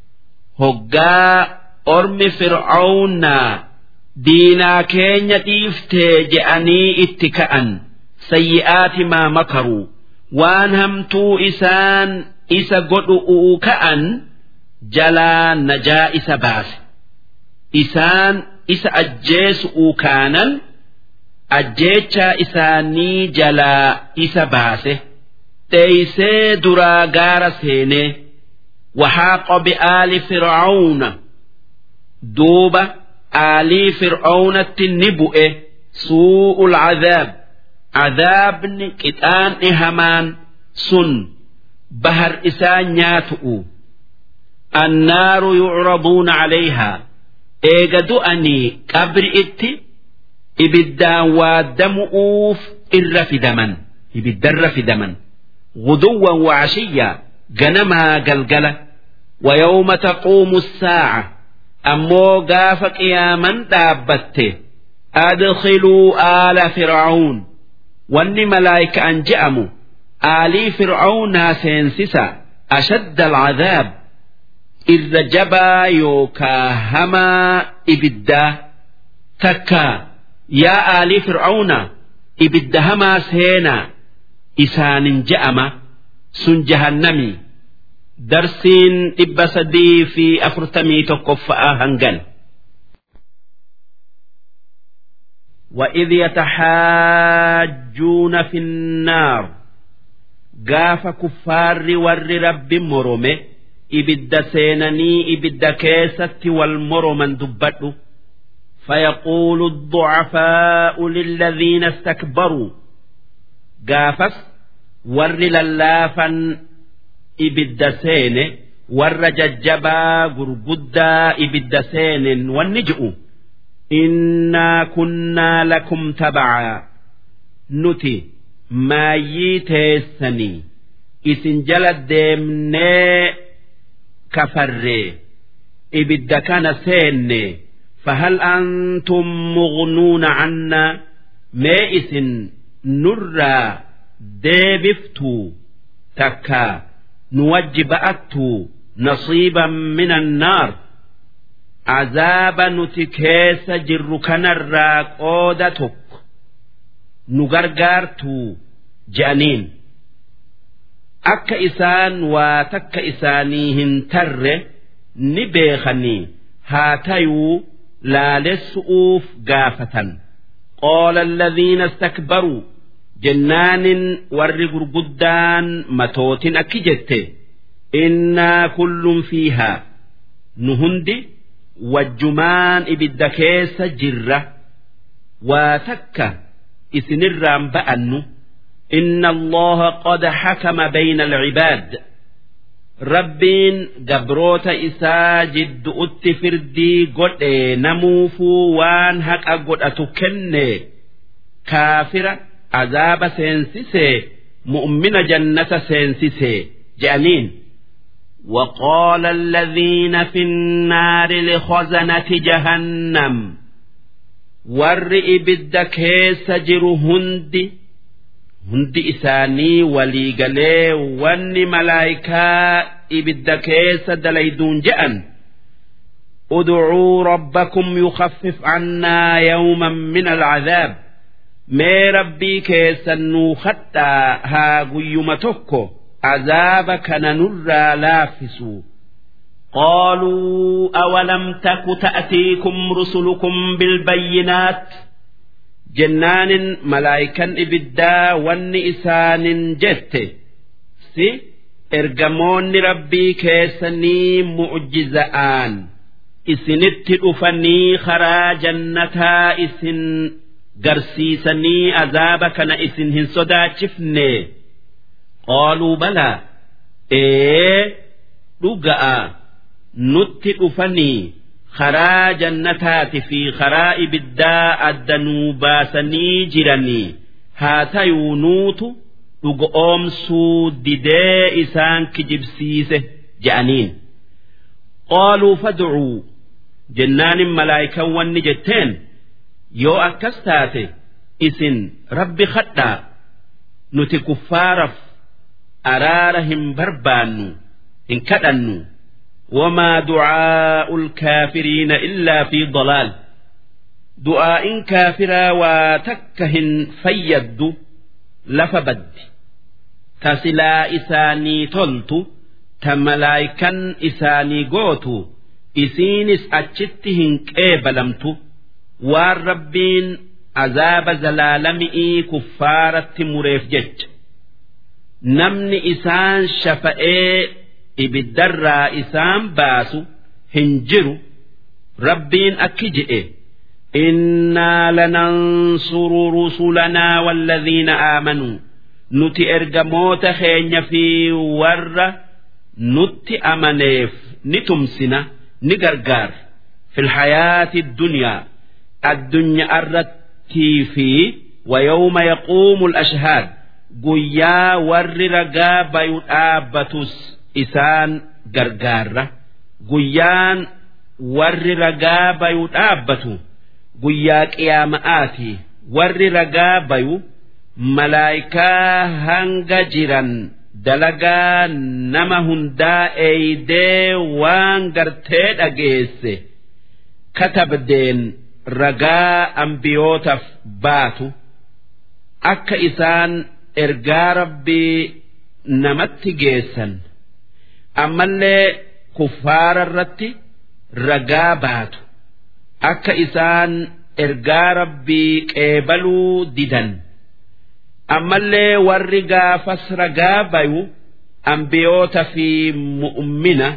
A: hoggaa ormi fir'aawnaa diinaa keenya dhiiftee je'anii itti ka'an sayyi'aati maa makaruu waan hamtuu isaan isa godhu'uu ka'an jalaa najaa isa baase isaan isa ajjeesu'uu kaanan ajjeechaa isaanii jalaa isa baase dheeysee duraa gaara seenee وحاق بآل فرعون دوبة آلي فرعون النبؤ سوء العذاب عذاب كتان إهمان سن بهر إسان ياتؤ النار يعرضون عليها إيجدو أني قبر إتي إبدان ودمؤوف إر في دمن إبدر في دمن غدوا وعشيا جنما قلقلة ويوم تقوم الساعة أمو قاف قياما دابته أدخلوا آل فرعون واني ملايك أن جأموا آلي فرعون سينسسا أشد العذاب إذ جبا يوكا هما إبدا تكا يا آلي فرعون إبدا هما سينا إسان جأما سن جهنمي درسين إبا سدي في أفرتمي تقفأ هنجل وإذ يتحاجون في النار قاف كفار ور رب مرمه ibidda seenanii ibidda keessatti wal moroman dubbadhu فيقول الضعفاء للذين استكبروا قافس ور للافا إبد سين ور ججبا قرقدا إبد سين والنجؤ إنا كنا لكم تبعا نتي ما يتيسني إسن جلد ديمني كفري إبد كان سين فهل أنتم مغنون عنا مائس نرى ديبفتو تكا نوجب أتو نصيبا من النار عذاب نتكيس جر كنرى قودتك نغرغرتو جانين akka isaan waa takka isaanii hin tarre ni beekanii haa tayuu laalessu'uuf gaafatan qaala alladhiina istakbaruu jennaanin warri gurguddaan matootin akki jette innaa kullun fiihaa nu hundi wajjumaan ibidda keessa jirra waa takka isinirraan ba'annu إن الله قد حكم بين العباد ربين جبروت إسا جد أتفردي قد نموفو وان هك أقد أتكن كافرة عذاب سينسيسي مؤمن جنة سينسيسي جانين وقال الذين في النار لخزنة جهنم ور إبد كيس هندي hundi isaanii walii galee wanni malaayikaa ibidda keessa dalayduun je'an ادعوا ربكم يخفف عنا يوما من العذاب ما ربي كيسنو خطا ها قيمتك عذاب كان نرى لافسو قالوا أولم تك تأتيكم رسلكم بالبينات jennaanin malaayikan ibiddaa wanni isaanin jette si ergamoonni rabbii keessanii mu'jiza'aan isinitti dhufanii karaa jannataa isin garsiisanii azaaba kana isin hin sodaachifne qaaluu balaa ee dhuga'a nutti dhufanii karaa jannataati fi karaa ibiddaa addanuu baasanii jiranii haa tayuu nuutu dhuga oomsuu didee isaan kijibsiise je'aniin qaaluu fad'uu jennaanin malaayikan wanni jetteen yoo akkas taate isin rabbi kadhaa nuti kuffaaraf araara hin barbaannu hin kadhannu وما دعاء الكافرين إلا في ضلال دعاء كافرا وتكهن فيد لفبد تسلا إساني تلت تملايكا إساني قوت إسينس أتشتهن كيبلمت والربين عذاب زلالمئي كفارة مريف جج نمني إسان شفئي ibiddarraa isaan baasu hin jiru rabbiin akki je'e innaa lanansuru rusulanaa walladhiina aamanuu nuti ergamoota keenya fi warra nutti amaneef ni tumsina ni gargaara filhayaati dunyaa addunyaa irrattii fi ويوم يقوم الأشهاد قيا ور رقا بيو dhaabbatus isaan gargaarra guyyaan warri ragaa bayu dhaabbatu guyyaa qiyaama'aati warri ragaa bayu malaayikaa hanga jiran dalagaa nama hundaa eeydee waan gartee dhageesse katabdeen ragaa ambiyootaaf baatu akka isaan ergaa rabbii namatti geessan ammallee kuffaara irratti ragaa baatu akka isaan ergaa rabbii qeebaluu didan ammallee warri gaafas ragaa bayu ambiyoota fi mu'ummina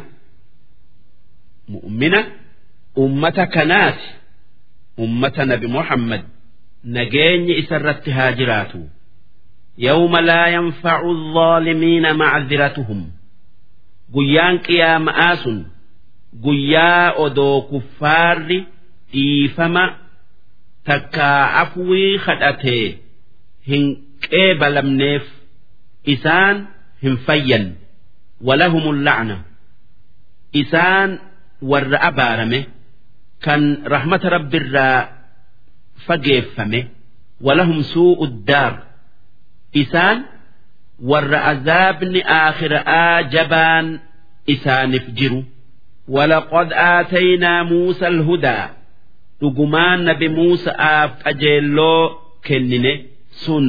A: mu'ummina ummata kanaati ummata nabi muhammad nageenyi isa irratti haa jiraatu يوم لا ينفع الظالمين معذرتهم guyyaan qiyaama'aa sun guyyaa odoo kuffaarri dhiifama takkaa afwii kadhatee hin qeebalamneef isaan hin fayyan walahumul la'na isaan warra abaarame kan rahmata rabbirraa fageeffame walahum suu'u daar isaan warra azaabni aakhira'aa jabaan isaanif jiru walaqad aataynaa muusa alhudaa dhugumaan nabi muusa'aaf qajeelloo kennine sun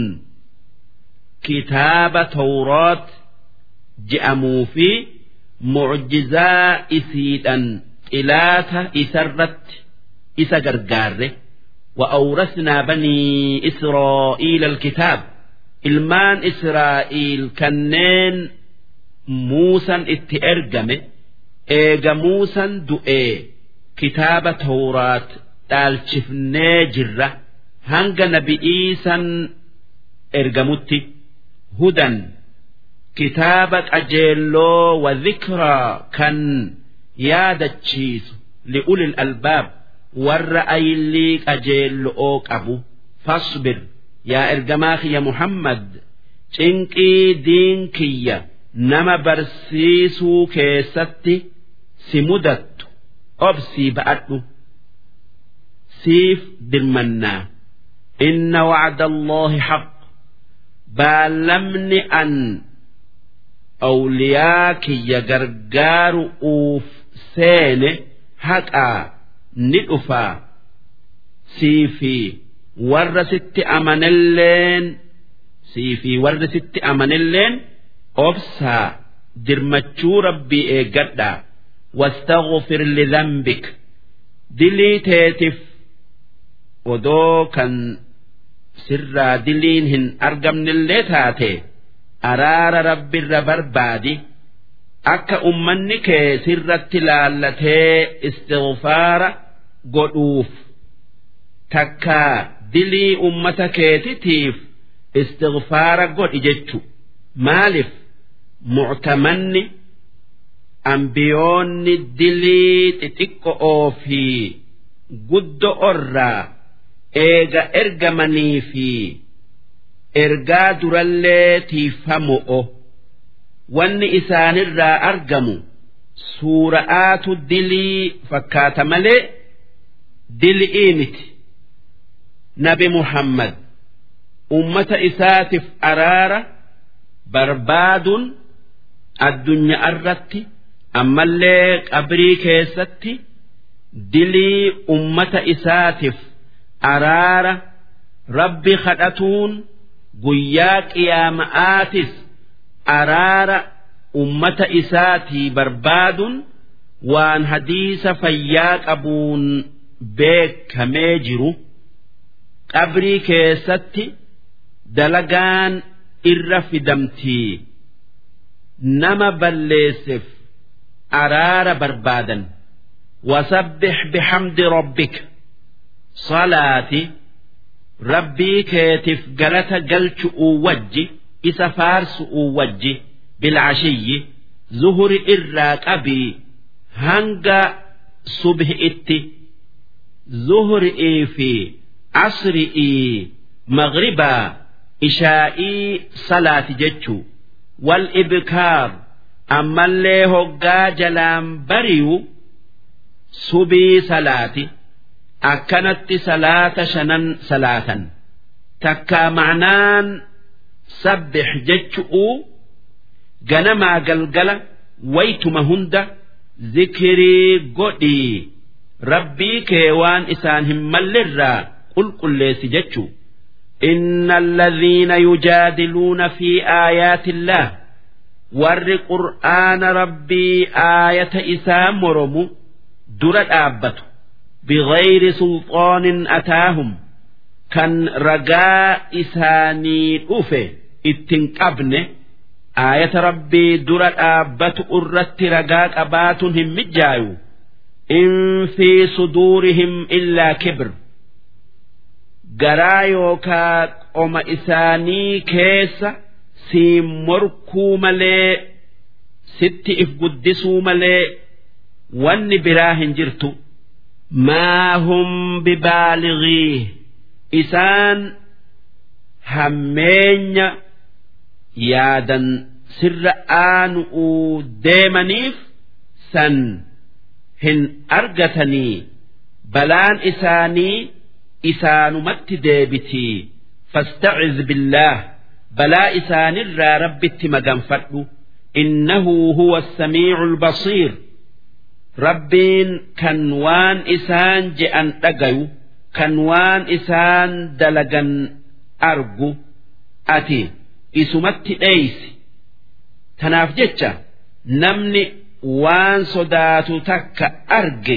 A: kitaaba tawraat je'amuu fi mucjizaa isiidhan xilaata isarratti isa gargaarre وأورثنا بني إسرائيل الكتاب ilmaan Israa'iil kanneen Muusan itti ergame eega Muusan du'ee kitaaba Tawraat dhaalchifnee jirra hanga nabi'iisan ergamutti hudan kitaaba qajeelloo wa dhikraa kan yaadachiisu li'ulil albaab warra ayillii qajeello'oo qabu fasbir yaa ergamaa kiyya Muhammad cinqii diin kiyya nama barsiisuu keessatti si mudattu obsii ba'adhu siif dirmannaa inna wacda Allaahi haq baallamni an awliyaa kiyya gargaaru uuf seene haqaa ni dhufaa siifii warra sitti amanelleen sii fi warri sitti amanelleen obsaa dirmachuu rabbii eeggadhaa واستغفر لذنبك dilii teetif odoo kan sirraa diliin hin argamnillee taate araara rabbirra barbaadi akka ummanni kee sirratti laallatee istighfaara godhuuf takkaa dilii ummata keetitiif istighfaara godhi jechu maalif muctamanni ambiyoonni dilii xixiqqo'oo fi guddo'orraa eega ergamanii fi ergaa durallee tiifamo'o wanni isaanirraa argamu suura'aatu dilii fakkaata malee dil'ii miti nabi muhammad ummata isaatiif araara barbaaduun addunyaa irratti ammallee qabrii keessatti dilii ummata isaatiif araara rabbi kadhatuun guyyaa qiyaama'aatis araara ummata isaatii barbaaduun waan hadiisa fayyaa qabuun beekamee jiru qabrii keessatti dalagaan irra fidamtii nama balleesseef araara barbaadan wasabbix bixamdi rabbika salaati rabbii keetiif galata galchu'uu wajji isa faarsu'uu wajji bilcashiyyi zuhuri irraa qabii hanga subhi'itti zuhri'ii fi asri'ii maghribaa ishaa'ii salaati jechuu wal ibkaar ammallee hoggaa jalaan bariyu subii salaati akkanatti salaata shanan salaatan takkaa ma'naan sabbix jechu'uu ganamaa galgala waytuma hunda zikirii godhii rabbii kee waan isaan hin mallirraa qulqulleessi jechuu إن الذين يجادلون في آيات الله ور قرآن ربي آية إسام مرمو درة آبته بغير سلطان أتاهم كان رجاء إساني أوفي اتنقبن آية ربي درة آبت أرت رجاء أباتهم مجايو إن في صدورهم إلا كبر garaa yookaa qoma isaanii keessa siin morkuu malee sitti if guddisuu malee wanni biraa hin jirtu maa hum bibaalighii isaan hammeenya yaadan sirra aanu'uu deemaniif san hin argatanii balaan isaanii isaanumatti deebitii fastaciz billaah balaa isaanirraa rabbitti maganfadhu innahu huwa assamiicu albasiir rabbiin kan waan isaan je'an dhagayu kan waan isaan dalagan argu ati isumatti dheeysi tanaaf jecha namni waan sodaatu takka arge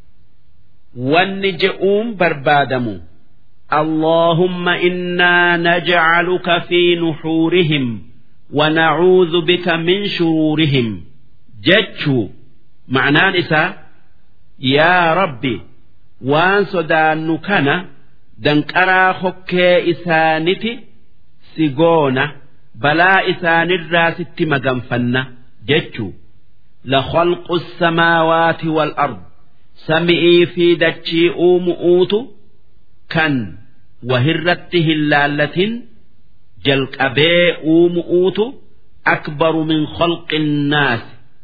A: wanni je'uun barbaadamu اللهم إنا نجعلك في نحورهم ونعوذ بك من شرورهم جتشو معناه نساء يا ربي وان صدان كان دنكرا خكي إسانتي سيغونا بلا إسان الراس مغنفنا جتشو لخلق السماوات والأرض سمئي في دتشي أومؤوت كان وهرت هلالة جلقبي أومؤوت أكبر من خلق الناس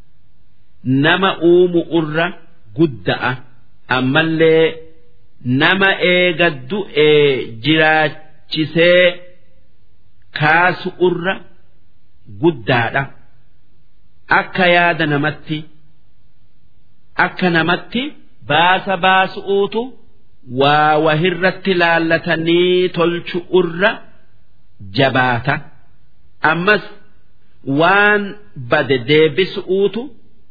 A: نما أوم أرى قدأ أما اللي نما إيقد إيه جراتشسي كاس أرى قدأ أكا ياد نمتي akka namatti baasa baasu'uutu waa wahirratti laallatanii tolchu'urra jabaata ammas waan bade deebisu'uutu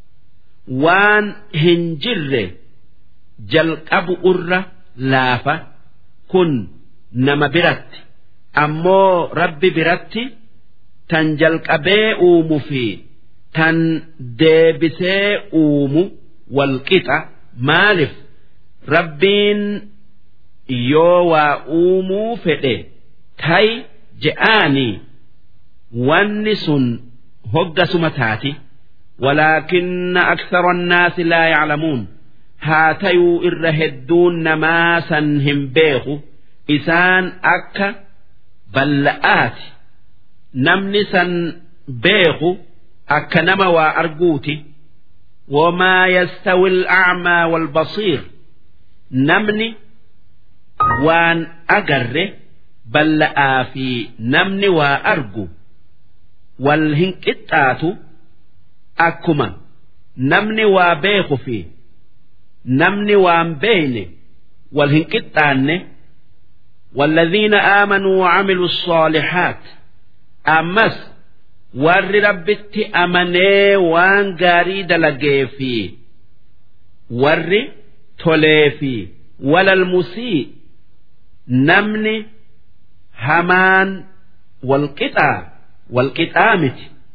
A: waan hin jirre jalqabu'urra laafa kun nama biratti ammoo rabbi biratti tan jalqabee uumu fi tan deebisee uumu walqixa maalif rabbiin yoo waa uumuu fedhe tay je'aanii wanni sun hoggasuma taati walaakinna aksara annaasi laa yaclamuun haa tayuu irra hedduun namaa san hin beeku isaan akka balla'aati namni san beeku akka nama waa arguuti wamaa yastawi al'acmaa waalbasiir namni waan agarre balla'aa fi namni waa argu wal hin qixxaatu akkuma namni waa beeku fi namni waan beeyne wal hin qixxaanne والذين آمنوا وعملوا الصالحات أمس ور ربت أمني وان غاري دلقي في ور تولي في ولا المسيء نمني همان والقطع والقطامة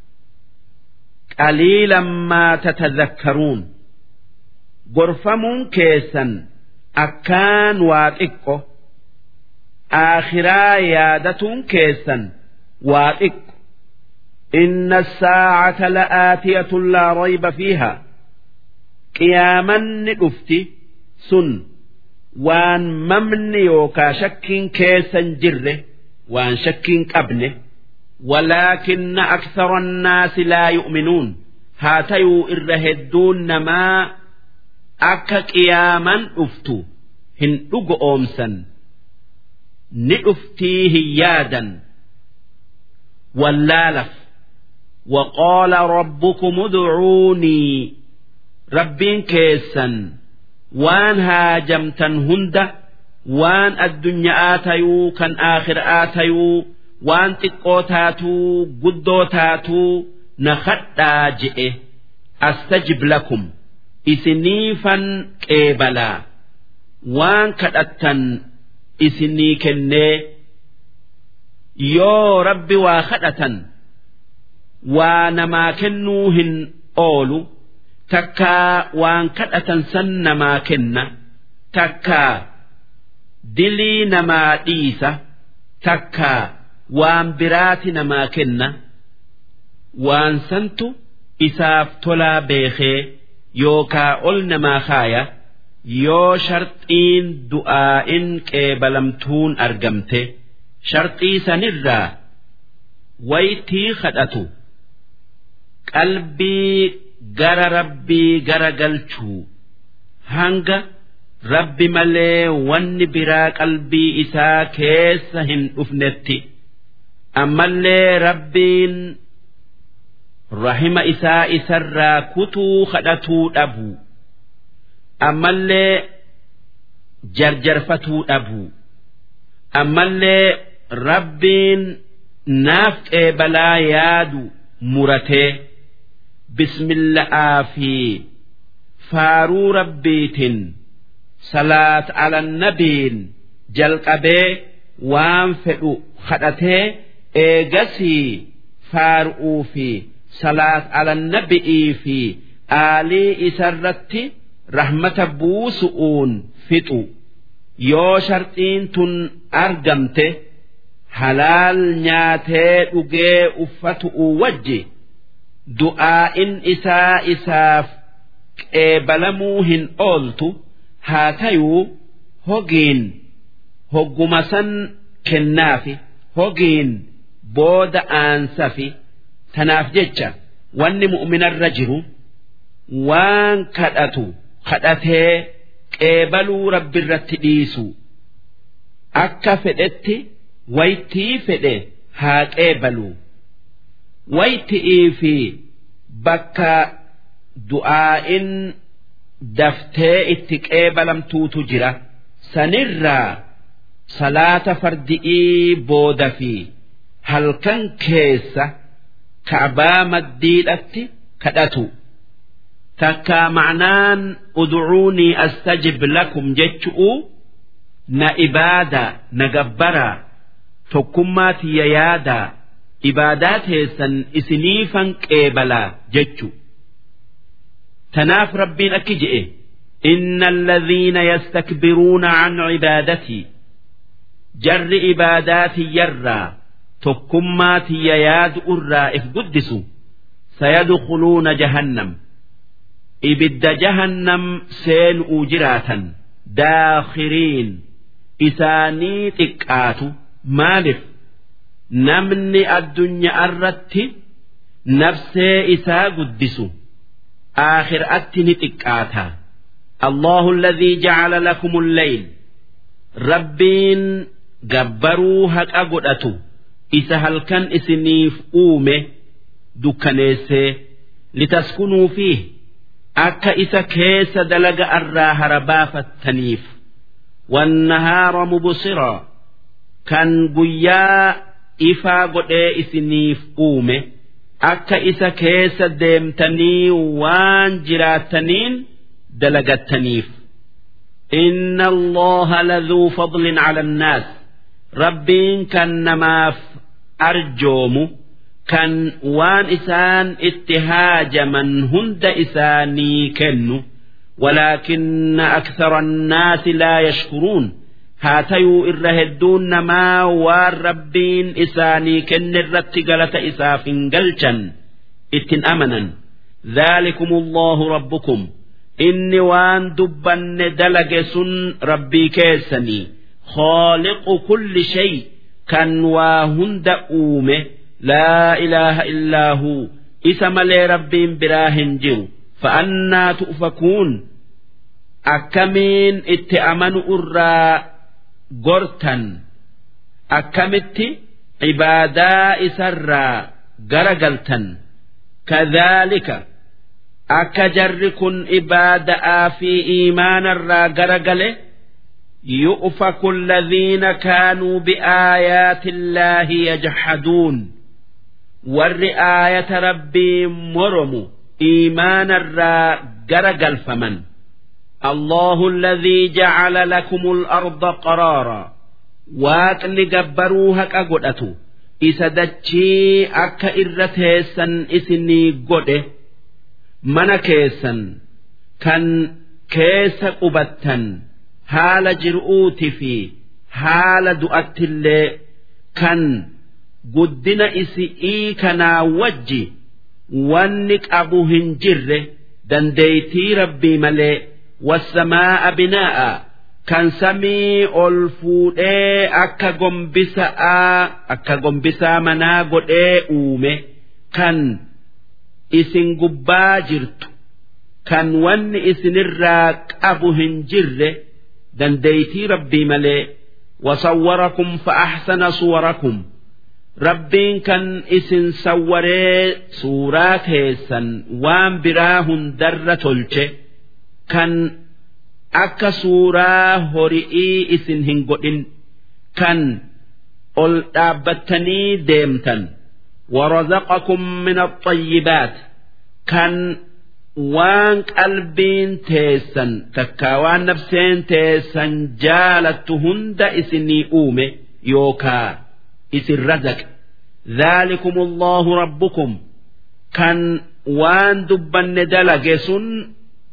A: قليلا ما تتذكرون غرفمون كيسا أكان واققه آخرا يادة كيسا واقق إن الساعة لآتية لا ريب فيها قياما نفتي سن وان ممن يوكا شك كيسا جره وان شك قبنه ولكن أكثر الناس لا يؤمنون هاتيو إرهدون ما أكا قياما أفتو هن أمسا نؤفتيه يادا واللالف وقال ربكم ادعوني ربين كيسا وان هاجمتا هند وان الدنيا آتيو كان آخر آتيو وان تقو تاتو قدو تاتو نخطا جئه أستجب لكم إسنيفا كيبلا وان كدتا isinii kennee yoo rabbi waa kadhatan waa namaa kennuu hin oolu takkaa waan kadhatan san namaa kenna takkaa dilii namaa dhiisa takkaa waan biraati namaa kenna waan santu isaaf tolaa beekee yookaa ol namaa kaaya. yoo sharxiin du'aa'in qeebalamtuun argamte sharxii sanirraa waytii kadhatu qalbii gara rabbii gara galchuu hanga rabbi malee wanni biraa qalbii isaa keessa hin dhufnetti ammallee rabbiin rahima isaa isarraa kutuu kadhatuu dhabu. ammallee jarjarfatuu dhabu ammallee rabbiin naaf qeebalaa yaadu muratee bismilla'aa fi faaruu rabbiitiin salaat alannabiin jalqabee waan fedhu kadhatee eegasii faaru'uu fi salaat alannabi'ii fi aalii isarratti. rahmata buusu'uun fixu yoo sharxiin tun argamte halaal nyaatee dhugee uffatu'u wajji du'aa'in isaa isaaf qeebalamuu hin ooltu haa tayuu hogiin hogguma san kennaafi hogiin booda aansafi tanaaf jecha wanni mu'minarra jiru waan kadhatu. kadhatee qeebaluu rabbi irratti dhiisu akka fedhetti waytii fedhe haa qeebaluu wayti'ii fi bakka du'aa'in daftee itti qeebalamtuutu jira sanirraa salaata fardi'ii booda fi halkan keessa ka'baa maddiidhatti kadhatu. takkaa ma'naan ud'uunii astajib lakum jechu'u na ibaadaa na gabbaraa tokkummaa tiyya yaadaa ibaadaa teessan isiniifan qeebalaa jechu tanaaf rabbiin akki je'e إن الذين يستكبرون عن عبادتي jarri ibaadaa tiyyarraa tokkummaa tiyya yaadu irraa if guddisu sayadkhuluuna jahannam ibidda jahannam seenu'uu jiraatan daakhiriin isaanii xiqqaatu maaliif namni addunyaa irratti nafsee isaa guddisu aakhiraatti ni xiqqaata allahu alladhii jacala lakum lleyl rabbiin gabbaruu haqa godhatu isa halkan isiniif uume dukkaneessee litaskunuu fiih akka isa keessa dalaga irraa harabaafattaniif wannahaara mubsiraa kan guyyaa ifaa godhee isiniif uume akka isa keessa deemtanii waan jiraattaniin dalagattaniif إن الله لذو فضل على الناس ربين كان نماف أرجوم كان وان إسان اتهاج من هند إساني كنو ولكن أكثر الناس لا يشكرون هاتيو إرهدون نما والربين إساني كن الرتقلة إساف قلشا اتن أمنا ذلكم الله ربكم inni waan dubbanne dalage sun rabbii keessanii khooliqu kulli shay kan waa hunda uume laa ilaaha illaa huu isa malee rabbiin biraa hin jiru fa'annaa tu'fakuun akkamiin itti amanu irraa gortan akkamitti ibaadaa isarraa garagaltan kadhaalika akka jarri kun ibaada'aa fi iimaanarraa garagale yu'faku alladhiina kaanuu biaayaati illaahi yajhaduun warri aayata rabbii moromu iimaanarraa garagalfaman الله الذي جعل لكم الأرض قرارا waaqni gabbaruu haqa godhatu isa dachii akka irra teessan isinii godhe mana keessan kan keessa qubattan haala jir'uuti fi haala du'attillee kan guddina isi'ii kanaa wajji wanni qabu hin jirre dandeeytii rabbii malee wasamaa'a binaa'a kan samii ol fuudhee akka gombisaa akka gombisaa manaa godhee uume kan isin gubbaa jirtu kan wanni isinirraa qabu hin jirre dandeeytii rabbii malee wasawwarakum fa'ahsana suwarakum rabbiin kan isin sawwaree suuraa keessan waan biraa hundarra tolche kan akka suuraa hori'ii isin hin godhin kan ol dhaabbattanii deemtan ورزقكم من الطيبات كان وان قلبين تيسن تكاوان نفسين تيسن جالت هند اسني اومي يوكا اسن رزق ذلكم الله ربكم كان وان دبن دلقسن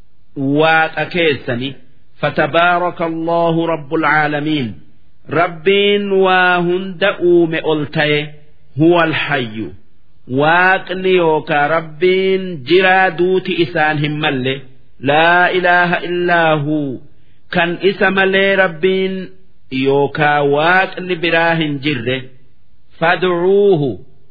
A: واكيسني فتبارك الله رب العالمين ربين وهند اومي ألتيه هو الحي waaqni yookaa rabbiin jiraa duuti isaan hin malle laa ilaaha illaa huu kan isa malee rabbiin yookaa waaqni biraa hin jirre fadcuuhu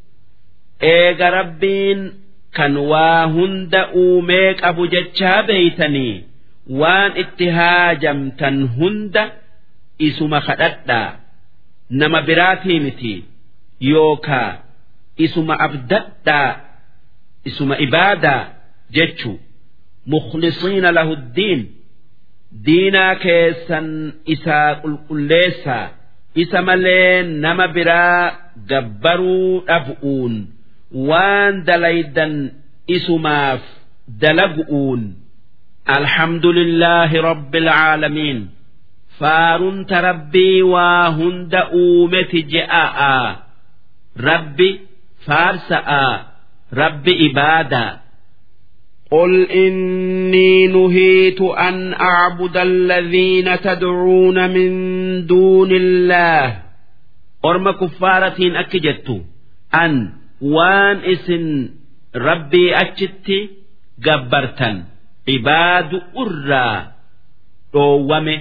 A: eega rabbiin kan waa hunda uumee qabu jechaa beeytanii waan itti haajamtan hunda isuma kadhadhaa nama biraatii miti yookaa isuma abdadhaa isuma ibaadaa jechu mukhlisiina lahu ddiin diinaa keessan isaa qulqulleessaa isa malee nama biraa gabbaruu dhab'uun waan dalaydan isumaaf dalagu'uun الحمد لله رب العالمين فارنت ربي وهند أومت جاء ربي فارساء ربي إبادة قل إني نهيت أن أعبد الذين تدعون من دون الله أرم كفارة أكجت أن وان اسن ربي أجت جبرتا عباد أرى دومه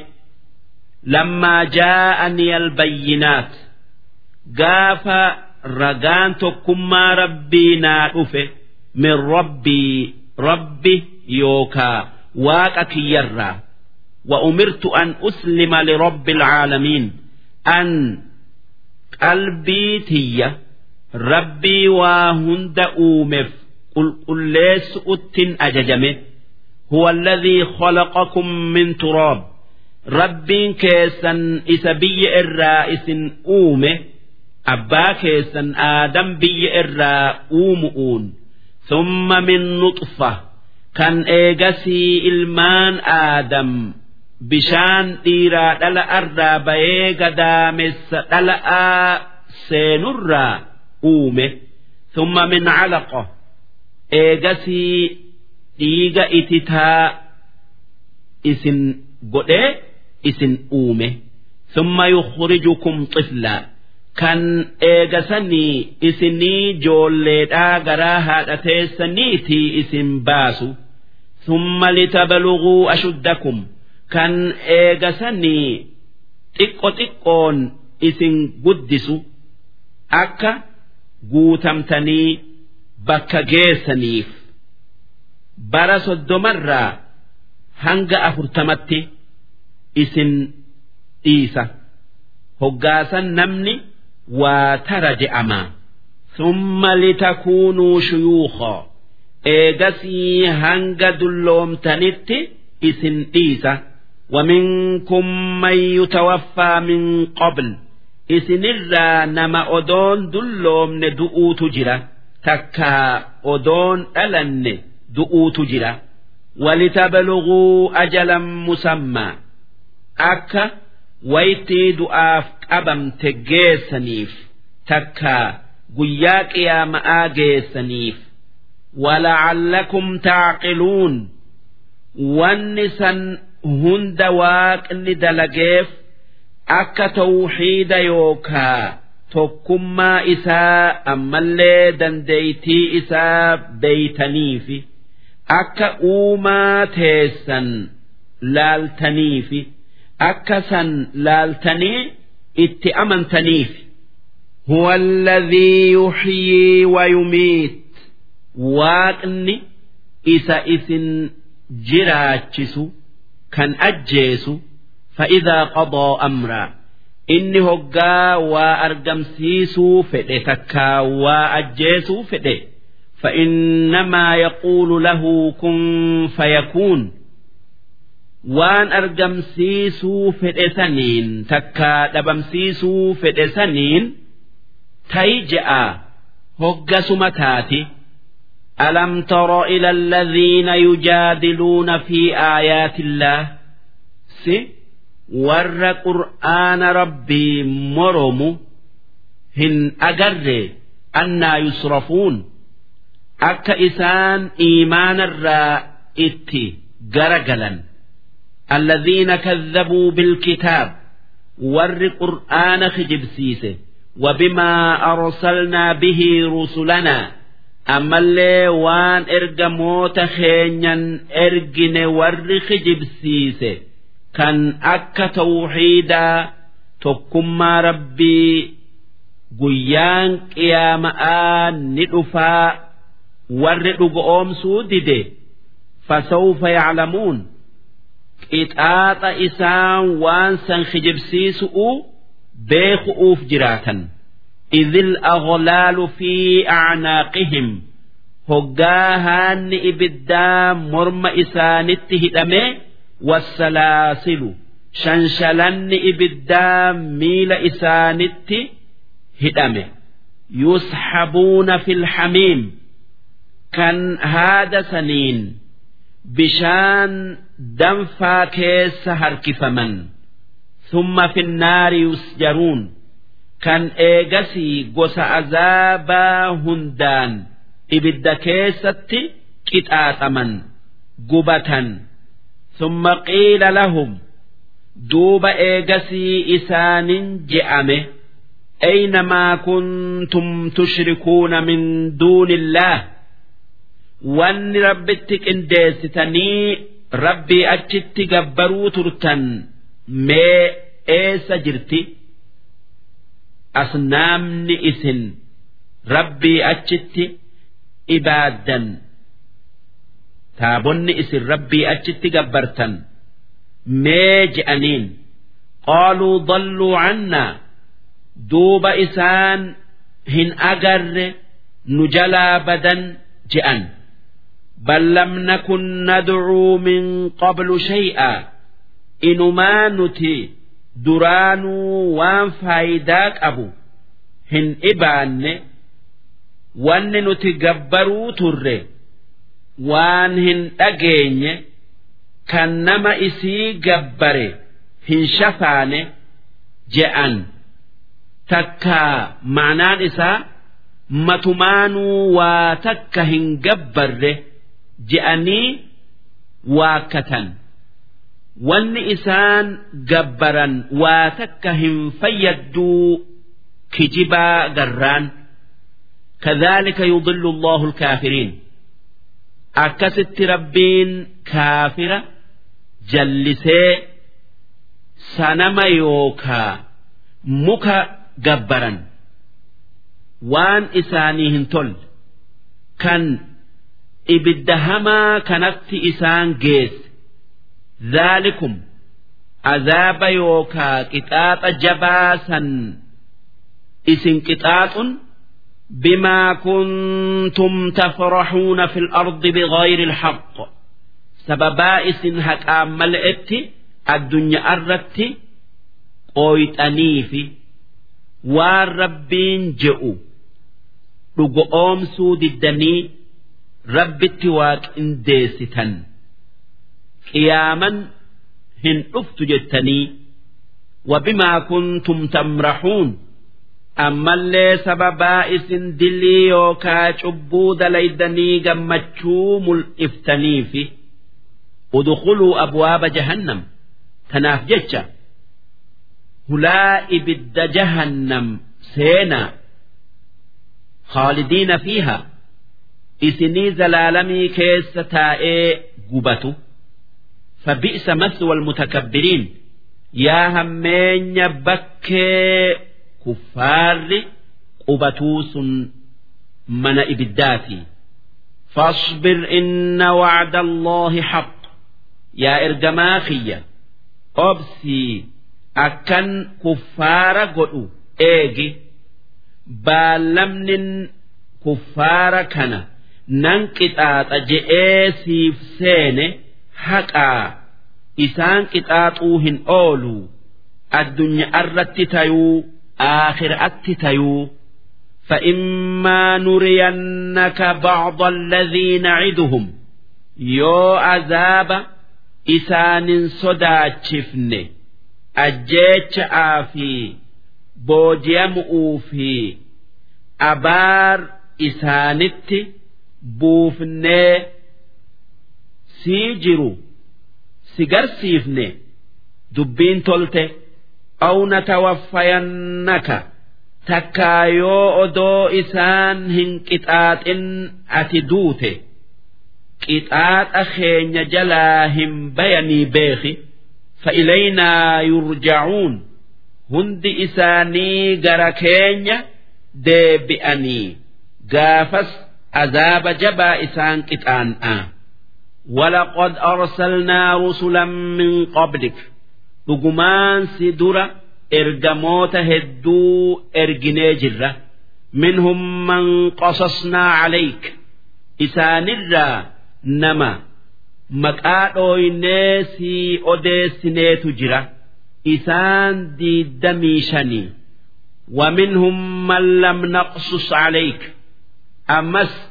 A: لما جاءني البينات قاف رقان تكما ربي نادفه من ربي ربي يوكا واقك يرى وأمرت أن أسلم لرب العالمين أن قلبي تي ربي وهند أومف قل قل ليس أتن أججمه هو الذي خلقكم من تراب ربين كيسا إسبي الرائس أومه أبا كيسا آدم بي إرا أومؤون ثم من نطفة كان إيجسي إلمان آدم بشان ديرا دلا أرى بيغا دامس دلا سينرا أومه ثم من علقة إيجسي ديغا إتتا إسن قد إسن أومه ثم يخرجكم طفلا kan eegasanii isinii joolleedhaa garaa haadha teessaniitii isin baasu summa litabaluguu ashuddakum kan eegasanii xiqqo xiqqoon isin guddisu akka guutamtanii bakka geessaniif bara soddomarraa hanga afurtamatti isin dhiisa hoggaasan namni waa tara je'ama summa litakuunuu shuyuuqa eegasii hanga dulloomtanitti isin dhiisa ومنكم من يتوفى من قبل isinirraa nama odoon dulloomne du'uutu jira takkaa odoon dhalanne du'uutu jira walitabaluguu ajalan musammaa akka waytii du'aaf qabamte geessaniif takkaa guyyaa qiyaama'aa geessaniif wala'allakum taaqiluun wanni san hunda waaqni dalageef akka tawxiida yookaa tokkummaa isaa ammallee dandeeytii isaa beeytaniifi akka uumaa teessan laaltaniifi akka san laaltanii itti amantaniif هو الذي يحيي ويميت waaqni isa isin jiraachisu kan ajjeesu فإذا قضى أمرا inni hoggaa waa argamsiisuu fedhe takkaa waa ajjeesuu fedhe فإنما يقول له كن فيكون waan argamsiisuu fedhe saniin takkaa dhabamsiisuu fedhe saniin ta'i je'a hoggasuma taati ألم تر إلى الذين يجادلون في آيات الله سي ور قرآن ربي مرم هن أجر أنا يصرفون أك إسان إيمان الرائت جرجلا الذين كذبوا بالكتاب ور قرآن خجب سيسه وبما أرسلنا به رسلنا ammallee waan ergamoota keenyan ergine warri kijibsiise kan akka tawxiidaa tokkummaa rabbii guyyaan qiyaama'aa ni dhufaa warri dhugoomsuu dide fasawfa yaclamuun qixaaxa isaan waan san kijibsiisu'u beeku'uuf jiraatan إذ الأغلال في أعناقهم هجاهان إبدا مرم إسانت هدمه والسلاسل شنشلن إبدا ميل إسانت هدمه يسحبون في الحميم كان هذا سنين بشان دنفا كيس هركفمن ثم في النار يسجرون kan eegasii gosa azaabaa hundaan ibidda keessatti qixaaxaman gubatan thumma qiila lahum duuba eegasii isaanin je'ame أين ما كنتم تشركون من دون الله وان ربتك انديستني ربي أجت جبروا ترتن ما إيس جرتي أصنامني إسن ربي أجت إبادا تابني إسن ربي أجت جبرتن ما جأنين قالوا ضلوا عنا duuba isaan hin agarre nu jalaa badan je'an bal lam nakun nadcuu min qablu shay'a inumaa nuti duraanuu waan faayidaa qabu hin ibaanne wanni nuti gabbaruu turre waan hin dhageenye kan nama isii gabbare hin shafaane je'an takkaa ma'anaan isaa matumaanuu waa takka hin gabbarre je'anii waakkatan wanni isaan gabbaran waa takka hin fayyadduu kijibaa garraan كذلك يضل الله الكافرين أكست ربين كافرة جلسي سنما يوكا مكا gabbaran waan isaanii hin tolle kan ibidda hamaa kanatti isaan geesse zaalikum azaaba yookaa qixaaxa jabaa san isin qixaaxun بما كنتم تفرحون في الأرض بغير الحق سببا إسن هكام ملئت الدنيا أردت قويتني في waan rabbiin je'u dhugo oomsuu diddanii rabbitti waaqindeessitan qiyaaman hin dhuftu jettanii wabimaa kuntum tamrahuun ammallee sababaa isin dilii yookaa cubbuu dalaydanii gammachuu mul'iftaniifi udkhuluu abwaaba jahannam tanaaf jecha hulaa ibidda jahannam seenaa خالدين فيها إسني زلالمي كيس تائي قبتو فبئس مثوى المتكبرين يا همين بكي كفار قبتوس من إبداتي فاصبر إن وعد الله حق يا إرجماخية أبسي أكن كفار قلو إيجي baalamnin kuffaara kana nan qixaaxa je'ee siif seene haqaa isaan qixaaxuu hin oolu addunyaa irratti tayuu aakhiraatti tayuu فإما نرينك بعض الذي نعدهم يو عذاب إسان صداتشفن أجيتش آفي booji'amuu fi abaar isaanitti buufnee sii jiru si garsiifne dubbiin tolte awna tawaffayannaka takkaa yoo odoo isaan hin qixaaxin ati duute qixaaxa keenya jalaa hin bayanii beeki fa'ilaynaa yurjacuun hundi isaanii gara keenya deebi'anii gaafas azaaba jabaa isaan qixaan'a ولقد أرسلنا رسلا من قبلك dhugumaan si dura ergamoota hedduu erginee jirra minhum man qasasnaa calayk isaanirraa nama maqaa dhooynee si odeessineetu jira isaan diiddamii shanii ومنهم من لم نقصص عليك أمس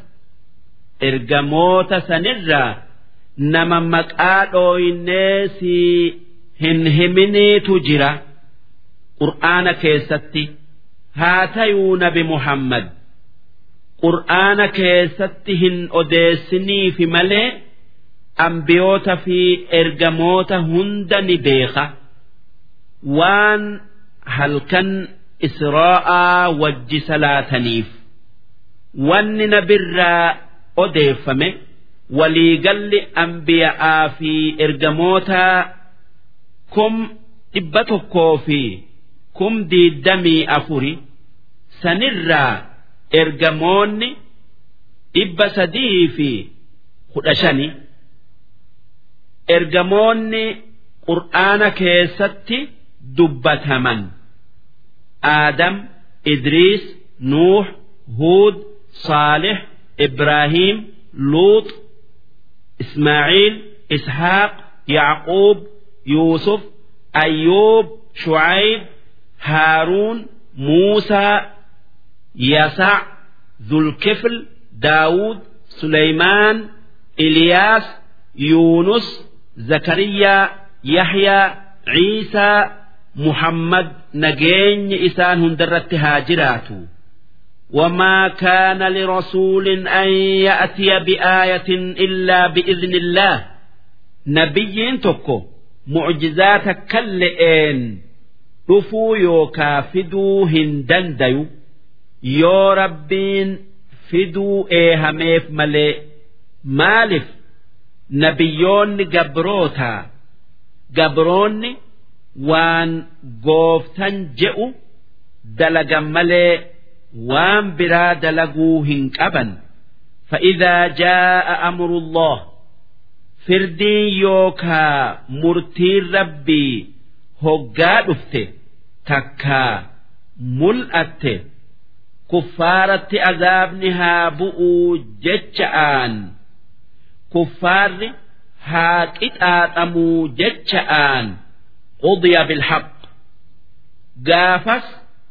A: إرجموت سنرا نما مكادو الناسي هن همني تجرا قرآن كيستي هاتيون بمحمد qur'aana keessatti hin odeessiniifi malee ambiyoota fi ergamoota hunda ni beeka waan halkan israa'aa wajji salaataniif wanni nabirraa odeeffame waliigalli ambiya'aa fi ergamoota kum dhibba tokkoo fi kum diiddamii afuri sanirraa ergamoonni dhibba sadii fi kudha shani ergamoonni qur'aana keessatti dubbataman aadam idriis nuux huud saalix ibraahiim luux ismaaciil ishaaq yacquub yuusuf ayyuub shucayb haaruun muusaa yasac zulkifl daawud suleymaan iliyaas yuunus zakariyaa yaxyaa ciisaa muhammad nageenyi isaan hundarratti haa jiraatu وما كان لرسول أن يأتي بآية إلا بإذن الله نبي تكو معجزات كلئين dhufuu yookaa fiduu hin dandayu yoo rabbiin fiduu eehameef malee maaliif nabiyyoonni gabrootaa gabroonni waan gooftan je'u dalagan malee waan biraa dalaguu hin qaban فإذا جاء أمر الله فردين يوكا مرتي ربي هقا دفته takkaa mul'atte kuffaaratti azaabni haa bu'uu jecha'aan kuffaarri haa qixaaxamuu jecha'aan qudiya bilhaq gaafas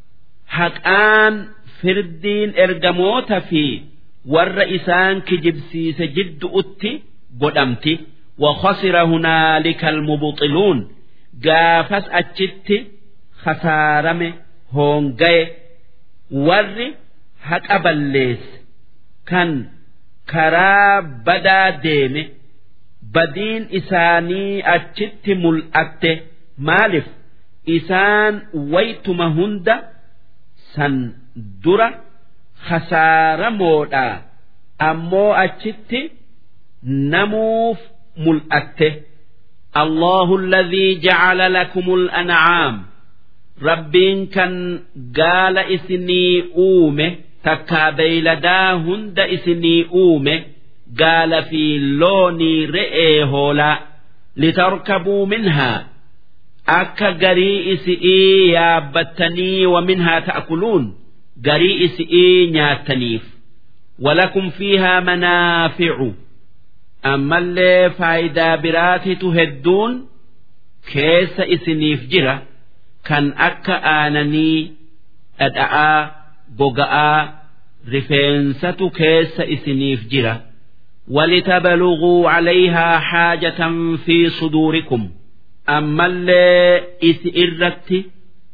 A: haqaan firdiin ergamoota fi warra isaan kijibsiise jiddu'utti godhamti وخسر هنالك المبطلون gaafas achitti khasaarame hoongaye warri haqa balleesse kan karaa badaa deeme badiin isaanii achitti mul'atte maaliif isaan waytuma hunda san dura khasaaramoodha ammoo achitti namuuf mul'atte. الله الذي جعل لكم الأنعام ربين كان قال إسني أومه تكا بيلدا هند إسني أومه قال في لوني رئي هولا لتركبوا منها أكا قري إسئي يابتني ومنها تأكلون قري إسئي نياتنيف ولكم فيها منافع ammallee faayidaa biraatitu hedduun keessa isiniif jira kan akka aananii dhadha'aa goga'aa rifeensatu keessa isiniif jira ولتبلغوا عليها حاجة في صدوركم أما اللي إسئرت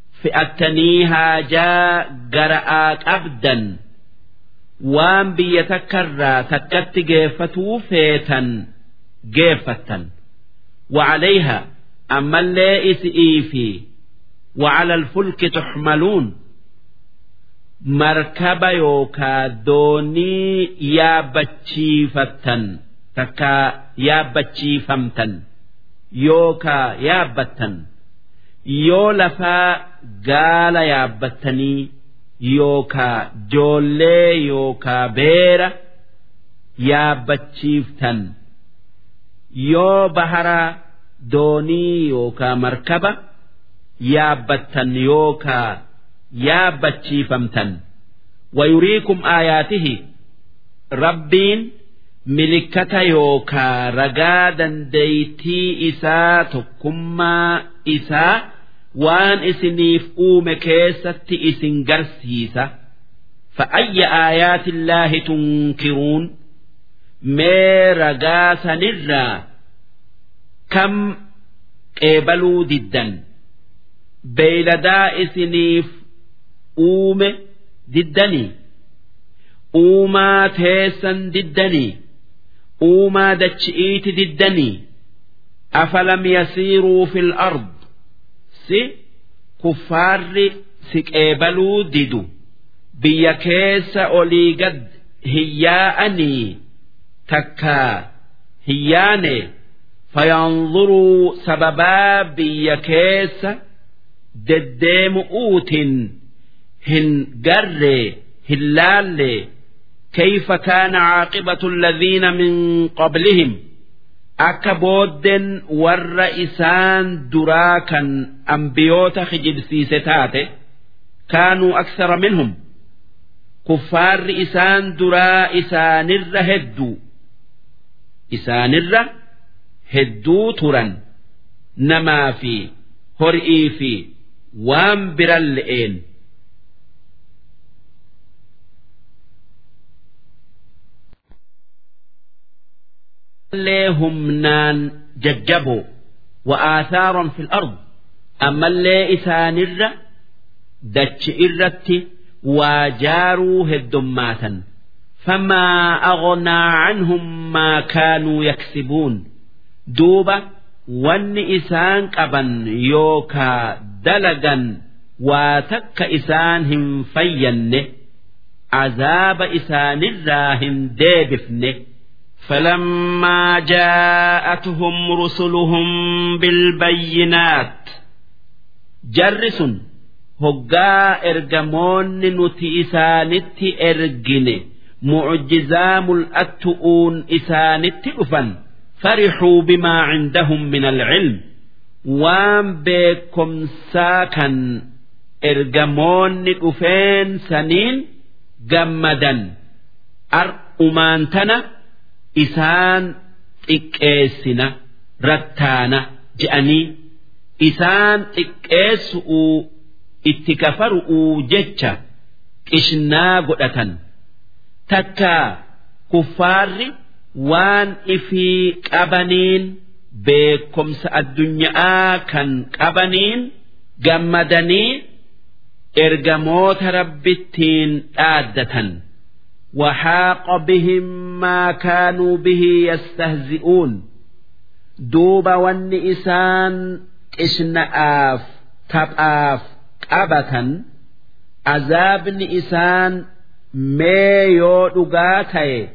A: فأتنيها جاء قرآت أبدا waan biyya takkarraa takkatti geeffatuu feetan geeffattan وعليها أما اللي إسئي في وعلى الفلك تحملون مركب يوكا دوني يا بتشيفتن تكا يا بتشيفمتن يوكا يا بتن يو لفا قال يا بتني yookaa joollee yookaa beera yaabbachiiftan yoo bahara doonii yookaa markaba yaabbattan yookaa yaabbachiifamtan wayuriikum aayaatihi rabbiin milikkata yookaa ragaa dandeeytii isaa tokkummaa isaa waan isiniif uume keessatti isin garsiisa فأي آيات الله تنكرون مير قاسا نرى كم قبلوا ضدا بيلدا إسنيف أوم ضدني uumaa teessan diddanii uumaa dachi'iiti diddanii afalam yasiiruu fil ard si kuffaarri si qeebaluu didu biyya keessa olii gad hiyyaa'anii takkaa hiyyaane fayanzuruu sababaa biyya keessa deddeemu'uutin hin garree hin laalle كيف كان عاقبة الذين من قبلهم akka booddeen warra isaan duraa kan ambiyoota kijibsiise taate kaanuu aksara minhum kuffaarri isaan duraa isaanirra hedduu isaanirra hedduu turan namaa fi horii fi waan biran le'een illee humnaan jajjaboo wa'aasaaron fil ard ammallee isaanirra dachi irratti waa jaaruu heddummaatan famaa aghnaa canhum maa kaanuu yaksibuun duuba wanni isaan qaban yookaa dalagan waa takka isaan hin fayyanne azaaba isaanirraa hin deebifne فلما جاءتهم رسلهم بالبينات جرس هقا إرجمون نتي إسانت إرجن معجزام الأتؤون إسانت أفن فرحوا بما عندهم من العلم وام بكم ساكن إرجمون أفين سنين جمدا أرؤمان تنا isaan xiqqeessina rattaana je'anii isaan xiqqeessu'uu itti kafaru'uu jecha qishnaa godhatan takkaa kuffaarri waan ifii qabaniin beekomsa addunyaa kan qabaniin gammadanii ergamoota rabbittiin dhaaddatan. وحاق بهم ما كانوا به يستهزئون دوب والنئسان إشنآف تبآف قبة عذاب نئسان ميو دقاتي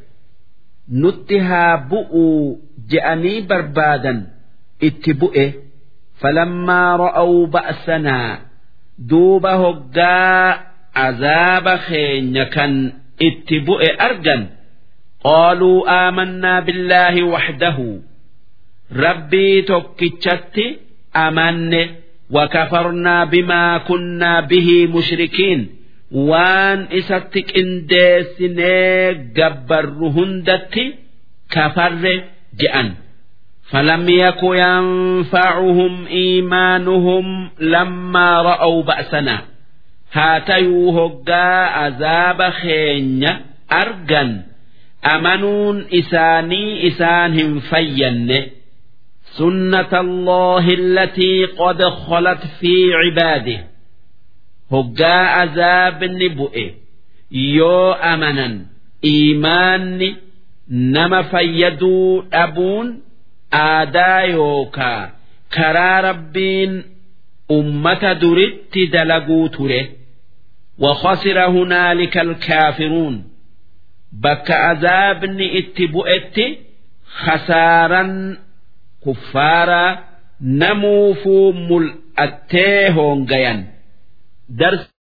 A: نتها بؤوا جأني بربادا اتبؤه فلما رأوا بأسنا دوب هقا عذاب خين كان itti bu'e argan qaaluu aamannaa billaahi waxdahu rabbii tokkichatti amanne وكفرنا بما كنا به مشركين وان إسات قنديسني قبر هندتي كفر جأن فلم يك ينفعهم إيمانهم لما رأوا بأسنا haatayuu hoggaa azaaba keenya argan amanuun isaanii isaan hin fayyanne سنة الله التي قد خلت في عباده هقا عذاب نبؤه يو أمنا إيمان نما فيدو أبون آدا يوكا كرا ربين أمة درت دلقو تره وخسر هنالك الكافرون بك عذاب اتبؤت خسارا كفارا نموفو ملأتيهون غيان درس